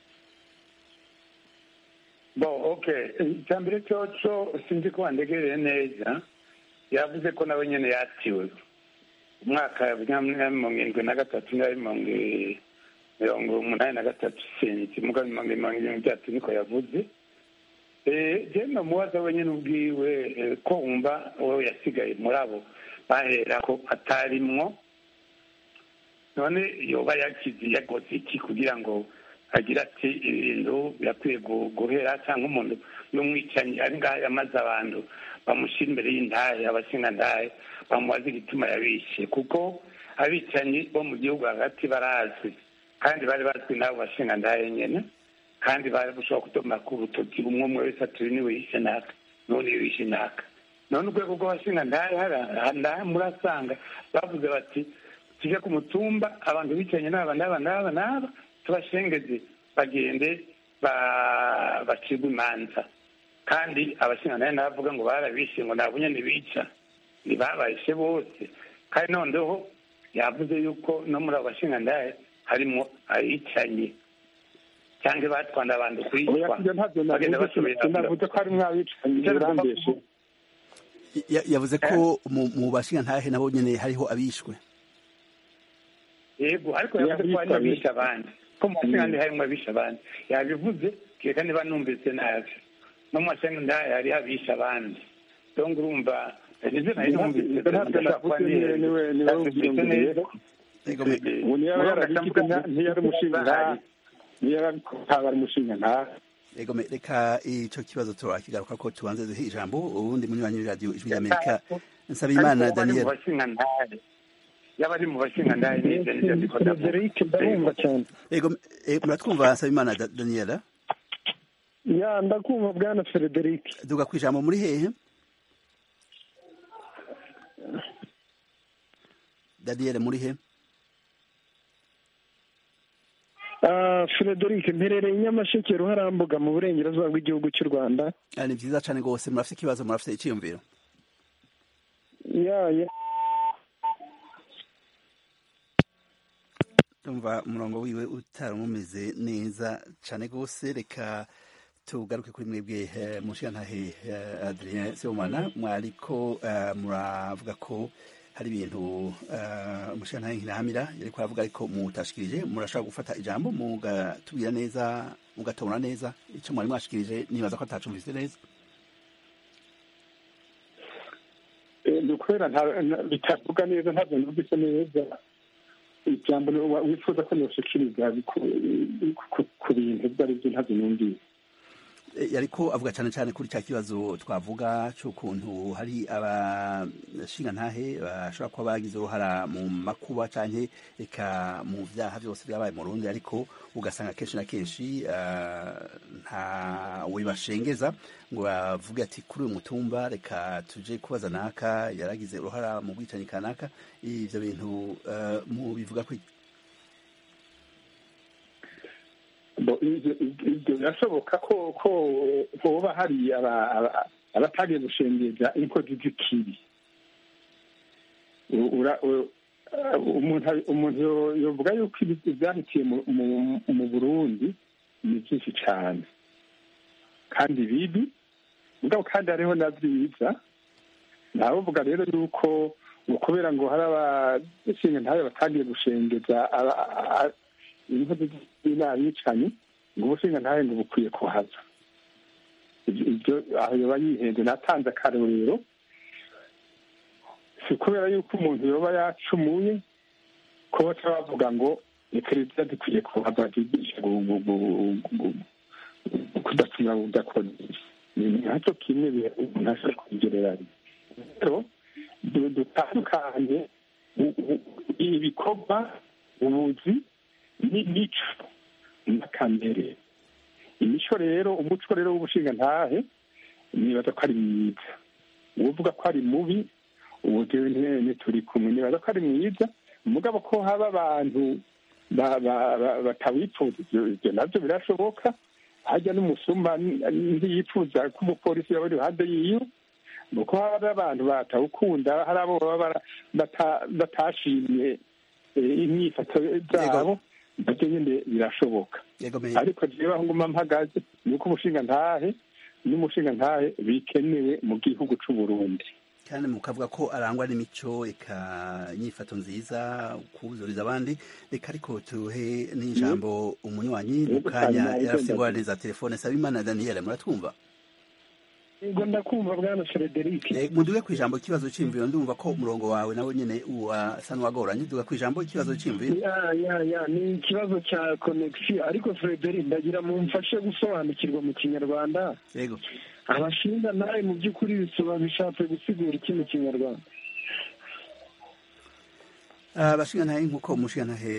bo oke icya mbere cyo sinzi ko wandegereye neza yavuze ko nawe nyine yatiwe umwaka wa mirongo irindwi na gatatu na mirongo umunani na gatatu sinzi muga mirongo irindwi byatatu niko yavuze jena mubaza wenyine ubwiwe ko wumva wowe yasigaye muri abo bahera ko atarimwo none yoba yakize yakoze iki kugira ngo agira ati ibintu birakwiye guhera cyangwa umuntu y'umwicanyi ari ngaho yamaze abantu bamushyira imbere y'indahe abashingandahe bamubaza igituma yabishe kuko abicanyi bo mu gihugu hagati barazwi kandi bari bazwi n'abo bashingandahe nyine kandi bari gushobora kudoma ku rutoki umwe umwe wese ati niwe yishe naka none yishe naka none urwego rw'abashingandahe hariya murasanga bavuze bati tujye ku mutumba abantu bicaranye n'aba n'aba n'aba n'aba tubashengeze bagende bacibwe imanza kandi abashingantahe n'abavuga ngo barabishe ngo ntabwo nyine bica ntibabayishe bose kandi noneho yavuze yuko no muri abo bashingantahe harimo abicanye cyangwa batwanda abantu kwicwa bagenda basubira navuze ko harimo abicanyi birambeshe yavuze ko mu bashingantahe nabo nyine hariho abishwe yego ariko yavuze ko harimo abishe abandi ko mu bashingantahe harimo abishe abandi yabivuze kereka niba numvise nabi no mu bashingantahe hariho abishe abandi rero urumva nize nari numvise ubu niyo yarabifite ntiyari umushingantahe niyo yaba ari umushingantahe Ego reka ico kibazo turakigaruka ko tubanze duhe ijambo ubundi munywanyi w'iradiyo ijwi ry'Amerika Nsabimana Daniel yaba ari mu bashingantahe n'ibyo nibyo ndiko cyane Ego muratwumva Nsabimana Daniel ya ndakumva bwana Frederic duga kwijambo muri hehe Daniel muri he Frederic mperereye Nyamasheke Ruharambuga mu burengerazuba bw'igihugu cy'u Rwanda ni byiza cyane rwose murafite ikibazo murafite icyiyumviro ya ya tumva umurongo wiwe utaramumeze neza cyane rwose reka tugaruke kuri mwebwe mushiyantahe Adrien Sibomana mwariko muravuga ko hari ibintu umushinga ntahamira yari kuhavuga ariko mutashikirije murashobora gufata ijambo mugatubwira neza mugatobora neza icyo mwari mwashikirije nibaza ko atacumvise neza ni ukubera bitavuga neza ntabwo numvise neza ijambo wifuza ko nyoshikiriza ku bintu ibyo ari byo ntabyo numvise yariko avuga cyane cyane kuri cya kibazo twavuga cy'ukuntu hari abashingantahe bashobora kuba bagize uruhara mu makuba cyane reka mu byaha byose byabaye mu rundi ariko ugasanga kenshi na kenshi ntawe bashengeza ngo bavuge ati kuri uyu mutumba reka tuje kubaza naka yaragize uruhara mu bwicanyi kanaka ibyo bintu mu bivuga ko ibyo birashoboka ko ko hoba hari abatagiye gushengeza inkozi z'ikibi umuntu yovuga yuko ibyahitiye mu burundi ni byinshi cyane kandi bibi mugabo kandi hariho na byiza ntabuvuga rero yuko kubera ngo hari abashinga ntayo batagiye gushengeza inkozi z'inabicanyi ngo ubushinga ntawe ngo bukwiye kuhaza ibyo aho yoba yihenze natanze akarorero si kubera yuko umuntu yoba yacumuye ko baca bavuga ngo perezida dukwiye kuhava ryigisha kudacumura udakora ni nacyo kimwe umuntu ashobora kubigereranya rero dutandukanye ibikorwa ubuzi n'imico n'akamere imico rero umuco rero w'ubushingantahe nibaza ko ari mwiza uvuga ko ari mubi ubu turi kumwe nibaza ko ari mwiza umugabo ko haba abantu batawifuza ibyo nabyo birashoboka hajya n'umusuma ntiyipfuza ko umupolisi yaba ari iruhande yiwe nuko haba abantu batawukunda hari abo baba batashimye imyifato zabo nabyo nyine birashoboka ariko rero aho nguma mpagaze ni uko umushingantahe n'umushingantahe bikenewe mu gihugu cy'u Burundi kandi mukavuga ko arangwa n'imico eka inyifato nziza kuzuriza abandi reka ariko tuhe n'ijambo umunywanyi mu kanya yarafite ingorane za telefone sabimana daniel muratwumva ngo ndakumva bwana frederic muduge ku ijambo ikibazo cy'imviro ndumva ko umurongo wawe nawe nyine wasa n'uwagoranye duga ku ijambo ikibazo cy'imviro ya ya ya ni ikibazo cya konegisiyo ariko frederic ndagira mumfashe gusobanukirwa mu kinyarwanda yego abashinga nawe mu by'ukuri bisoba bishatse gusigura iki mu kinyarwanda abashinga ntahe nk'uko umushinga ntahe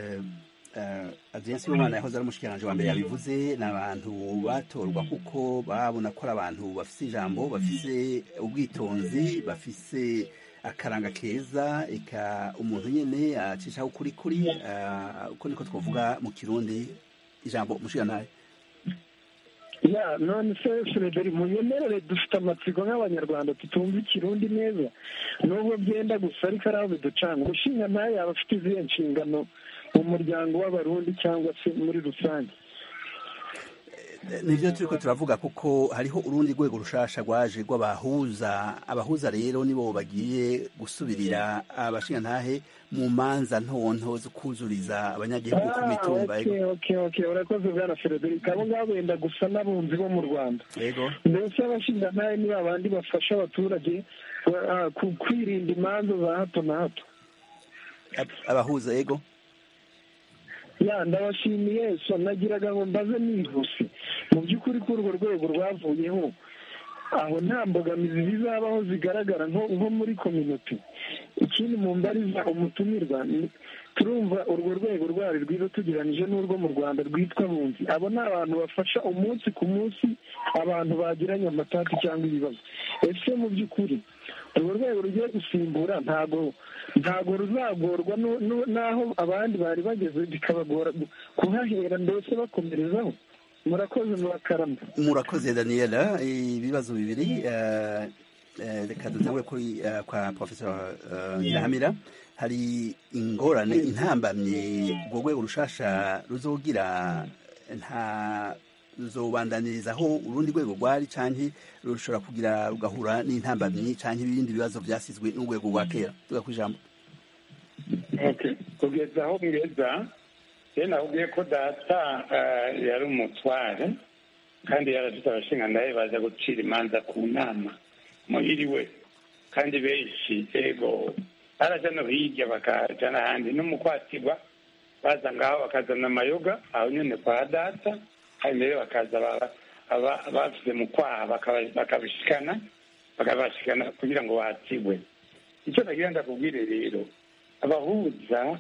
agensi y'umwana yahoze ari umushyikiranganje wa mbere yabivuze ni abantu batorwa kuko babona ko ari abantu bafite ijambo bafite ubwitonzi bafite akaranga keza eka umuntu nyine acishaho ukuri kuri uko niko twavuga mu kirundi ijambo umushingantahe ya none se frederi munyemerere dufite amatsiko nk'abanyarwanda tutumva ikirundi neza nubwo byenda gusa ariko ari aho biducanga umushinga ntayo yaba afite izihe nshingano mu muryango w'abarundi cyangwa se muri rusange nibyo turi ko turavuga kuko hariho urundi rwego rushasha rwaje rw'abahuza abahuza rero nibo bagiye gusubirira abashingantahe mu manza ntonto zo kuzuriza abanyagihugu ku mitumba urakoze bwana frederic abo ngabo benda gusa n'abunzi bo mu rwanda yego mbese abashingantahe ni babandi bafasha abaturage kwirinda imanza za hato na hato abahuza yego ya ndabashimiye so nagiraga ngo mbaze nihuse mu by'ukuri ko urwo rwego rwavuyeho aho nta mbogamizi zizabaho zigaragara nko muri kominote ikindi mu mbariza umutumirwa turumva urwo rwego rwari rwiza tugereranyije n'urwo mu rwanda rwitwa bunzi abo ni abantu bafasha umunsi ku munsi abantu bagiranye amatati cyangwa ibibazo ese mu by'ukuri urwo rwego rugiye gusimbura ntago ntago ruzagorwa n'aho abandi bari bageze bikabagora kuhahera mbese bakomerezaho murakoze murakarama murakoze daniela ibibazo bibiri reka dutangure kuri kwa professor nyirahamira hari ingorane intambamye urwo rwego rushasha ruzogira nta ruzobandanirizaho urundi rwego rwari canke rushobora kugira rugahura n'intambamyi canke ibindi bibazo vyasizwe n'urwego rwa kera tuga kwijambo kugeza aho ngeza rero nakubwiye ko data yari umutware kandi yarafite abashingantahe baza gucira imanza ku nama muhiriwe kandi benshi ego baraja no hirya bakaja n'ahandi n'umukwatirwa baza ngaho bakazana amayoga aho nyene kwa data hanyuma rero bakaza bafite mu kwaha bakabishikana bakabashikana kugira ngo batigwe icyo nagira ndakubwire rero abahuza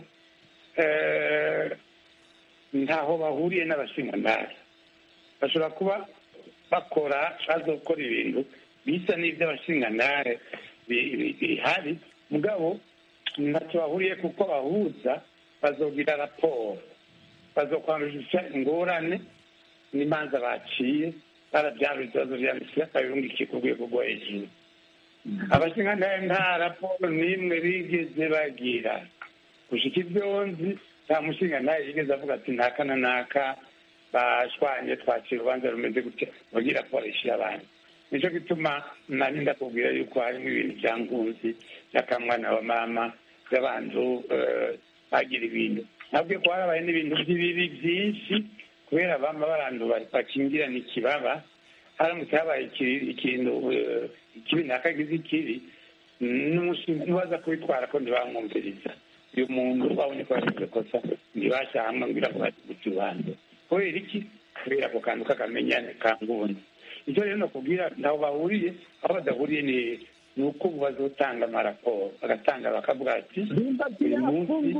ntaho bahuriye n'abashingantahe bashobora kuba bakora bazokora ibintu bisa n'iby'abashingantahe bihari mugabo ntacyo bahuriye kuko bahuza bazogira raporo bazokwandusha ingorane n'imanza baciye barabyara ibibazo byanditse babirungikiye ku rwego rwo hejuru abashingantahe nta raporo n'imwe bigeze bagira gushika ibyo nzi nta mushingantahe yigeze avuga ati ntaka na naka bashwanye twakira urubanza rumeze gutya bagira raporo ishyira abandi nicyo gituma nari ndakubwira yuko harimo ibintu bya nkunzi by'akamwana wa mama by'abantu bagira ibintu nabwo ko harabaye n'ibintu by'ibibi byinshi kubera bama barandu bakingirana ikibaba haramutse habaye ikintu ikibi ntakagize ikibi n'umushinga ntibaza kubitwara ko ntibamwumviriza uyu muntu babonye ko yagize kosa ntibashyamba ngira ngo guca urubanza kubera iki kubera ako kantu k'akamenyane kangundi icyo rero nakubwira ntaho bahuriye aho badahuriye ni ni uko bazotanga amaraporo bagatanga bakavuga ati uyu munsi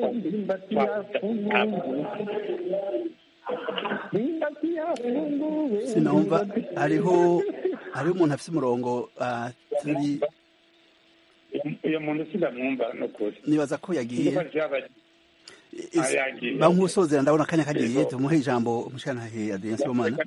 sinumva hariho hariho umuntu afite umurongo turi uyu muntu sindamwumva ni ukuri nibaza ko yagiye bankusozera ndabona akanya kagiye tumuhe ijambo umushanahe adrien sibomana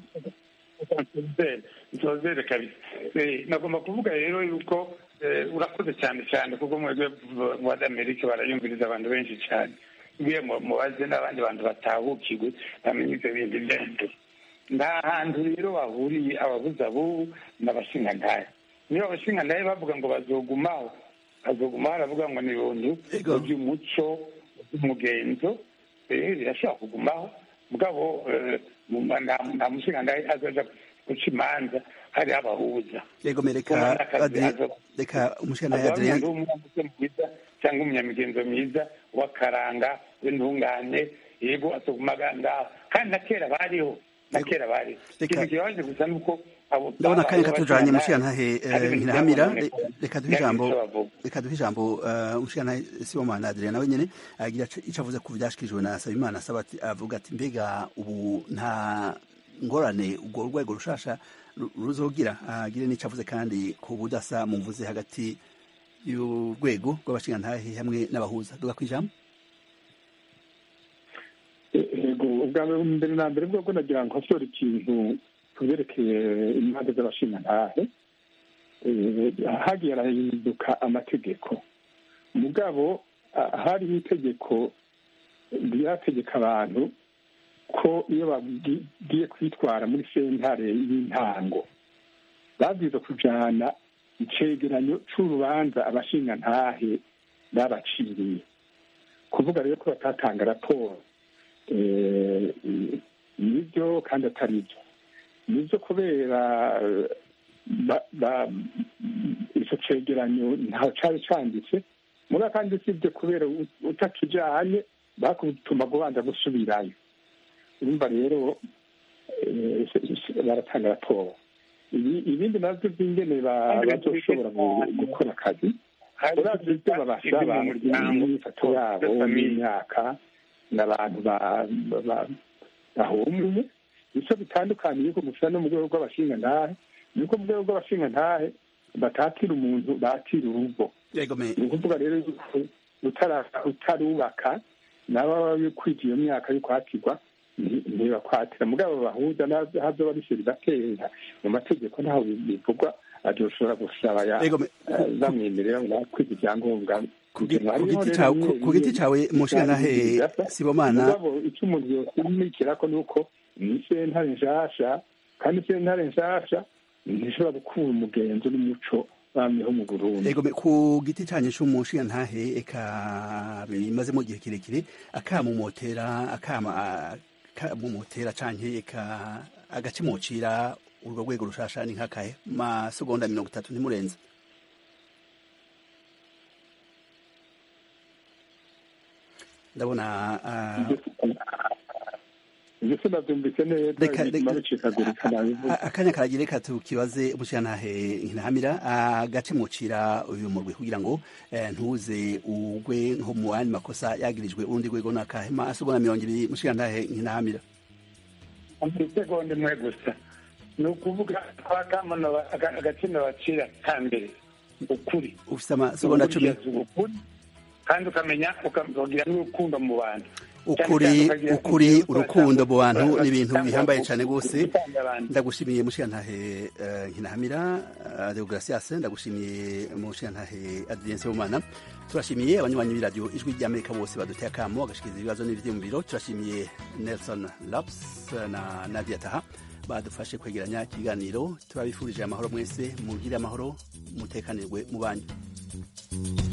nsozere kabisa nagomba kuvuga rero yuko urakoze cyane cyane kuko mwebwe mu amerika barayumviriza abantu benshi cyane ngiye mubaze n'abandi bantu batahukirwe bamenye ibyo bindi byose nta hantu rero bahuriye ababuze abubu n'abashingantahe niba abashingantahe bavuga ngo bazogumaho bazogumaho baravuga ngo ni ibintu by'umuco by'umugenzo birashobora kugumaho mugabo nta mushingantahe azaja guca imanza hari abahuza yego mereka reka umushingantahe adrien mwiza cyangwa umunyamigenzo mwiza w'akaranga w'intungane yego atugumaga ngaho kandi na kera bariho na kera bariho ikintu kibabaje gusa ni uko ndabona akanya katujanye mushiyantahe nkirahamira reka duhe ijambo reka duhe ijambo umushiyantahe sibomana adrien nawe nyene agira ico avuze ku vyashikirijwe na sabimana asaba avuga ati mbega ubu nta ngorane urwo rwego rushasha ruzogira agire n'ico avuze kandi ku budasa muvuze hagati y'urwego rw'abashingantahe hamwe n'abahuza duga kwijambo yego ubwa mbere na mbere bwo nagira ngo hasore ikintu kubyerekeye imanza z'abashingantahe hagiye harahinduka amategeko mugabo hariho itegeko ryategeka abantu ko iyo bagiye kwitwara muri sentare y'intango babwiza kujana icegeranyo c'urubanza abashingantahe babaciriye kuvuga rero ko batatanga raporo nibyo kandi atari byo nibyo kubera icyo cegeranyo ntaho cari canditse muri kandi si byo kubera utakijanye bakutuma kubanza gusubirayo urumva rero baratanga raporo ibindi navyo by'ingene bazoshobora gukora akazi uravye ibyo babasaba imyifato yabo n'imyaka n'abantu bahumuye icyo bitandukaniye ko gusa no mu rwego rw'abashingantahe ni uko mu rwego rw'abashingantahe batatira umuntu batira urugo ni ukuvuga rero utarubaka naba kwija iyo myaka yo kwatirwa ntibakwatira mugabo bahuza hazoba bishyira igatera mu mategeko ntaho bivugwa azoshobora gusaba bamwemerera ngo kwiga ibyangombwa ku giti cawe mushingantahe sibomana icyo umuntu yosimikira ko ni uko ni sentare nshasha kandi sentare nshasha ntishobora gukura umugenzo n'umuco bamyeho mu burundi ego ku giti canye c'umushingantahe eka bimazemo igihe kirekire akamumotera akama akamumotera canke eka agacimocira urwo rwego rushasha ni nkakahe masegonda mirongo itatu ntimurenze ndabona akanya karagira reka tukibaze umushirantahe ntahamira agace mucira uyu murwi kugira ngo ntuze ugwe nko mu yandi makosa yagirijwe urundi rwego nakahema asegonda mirongo ibiri mushirantahe ntahamira isegonda imwe gusa ni ukuvuga kwa kamano agaciro bacira ka mbere ukuri ufite amasegonda cumi kandi ukamenya ukagira n'urukundo mu bantu ukuri ukuri urukundo mu bantu ni ibintu bihambaye cyane rwose ndagushimiye mushirantahe nkinahamira deogratias ndagushimiye mushirantahe adrien sebumana turashimiye abanywanyi b'iradiyo ijwi ry'amerika bose baduteye akamo bagashikiriza ibibazo n'ivyiyumviro turashimiye nelson laps na nadia taha badufashe kwegeranya ikiganiro turabifurije amahoro mwese mugire amahoro mutekanirwe mu banyu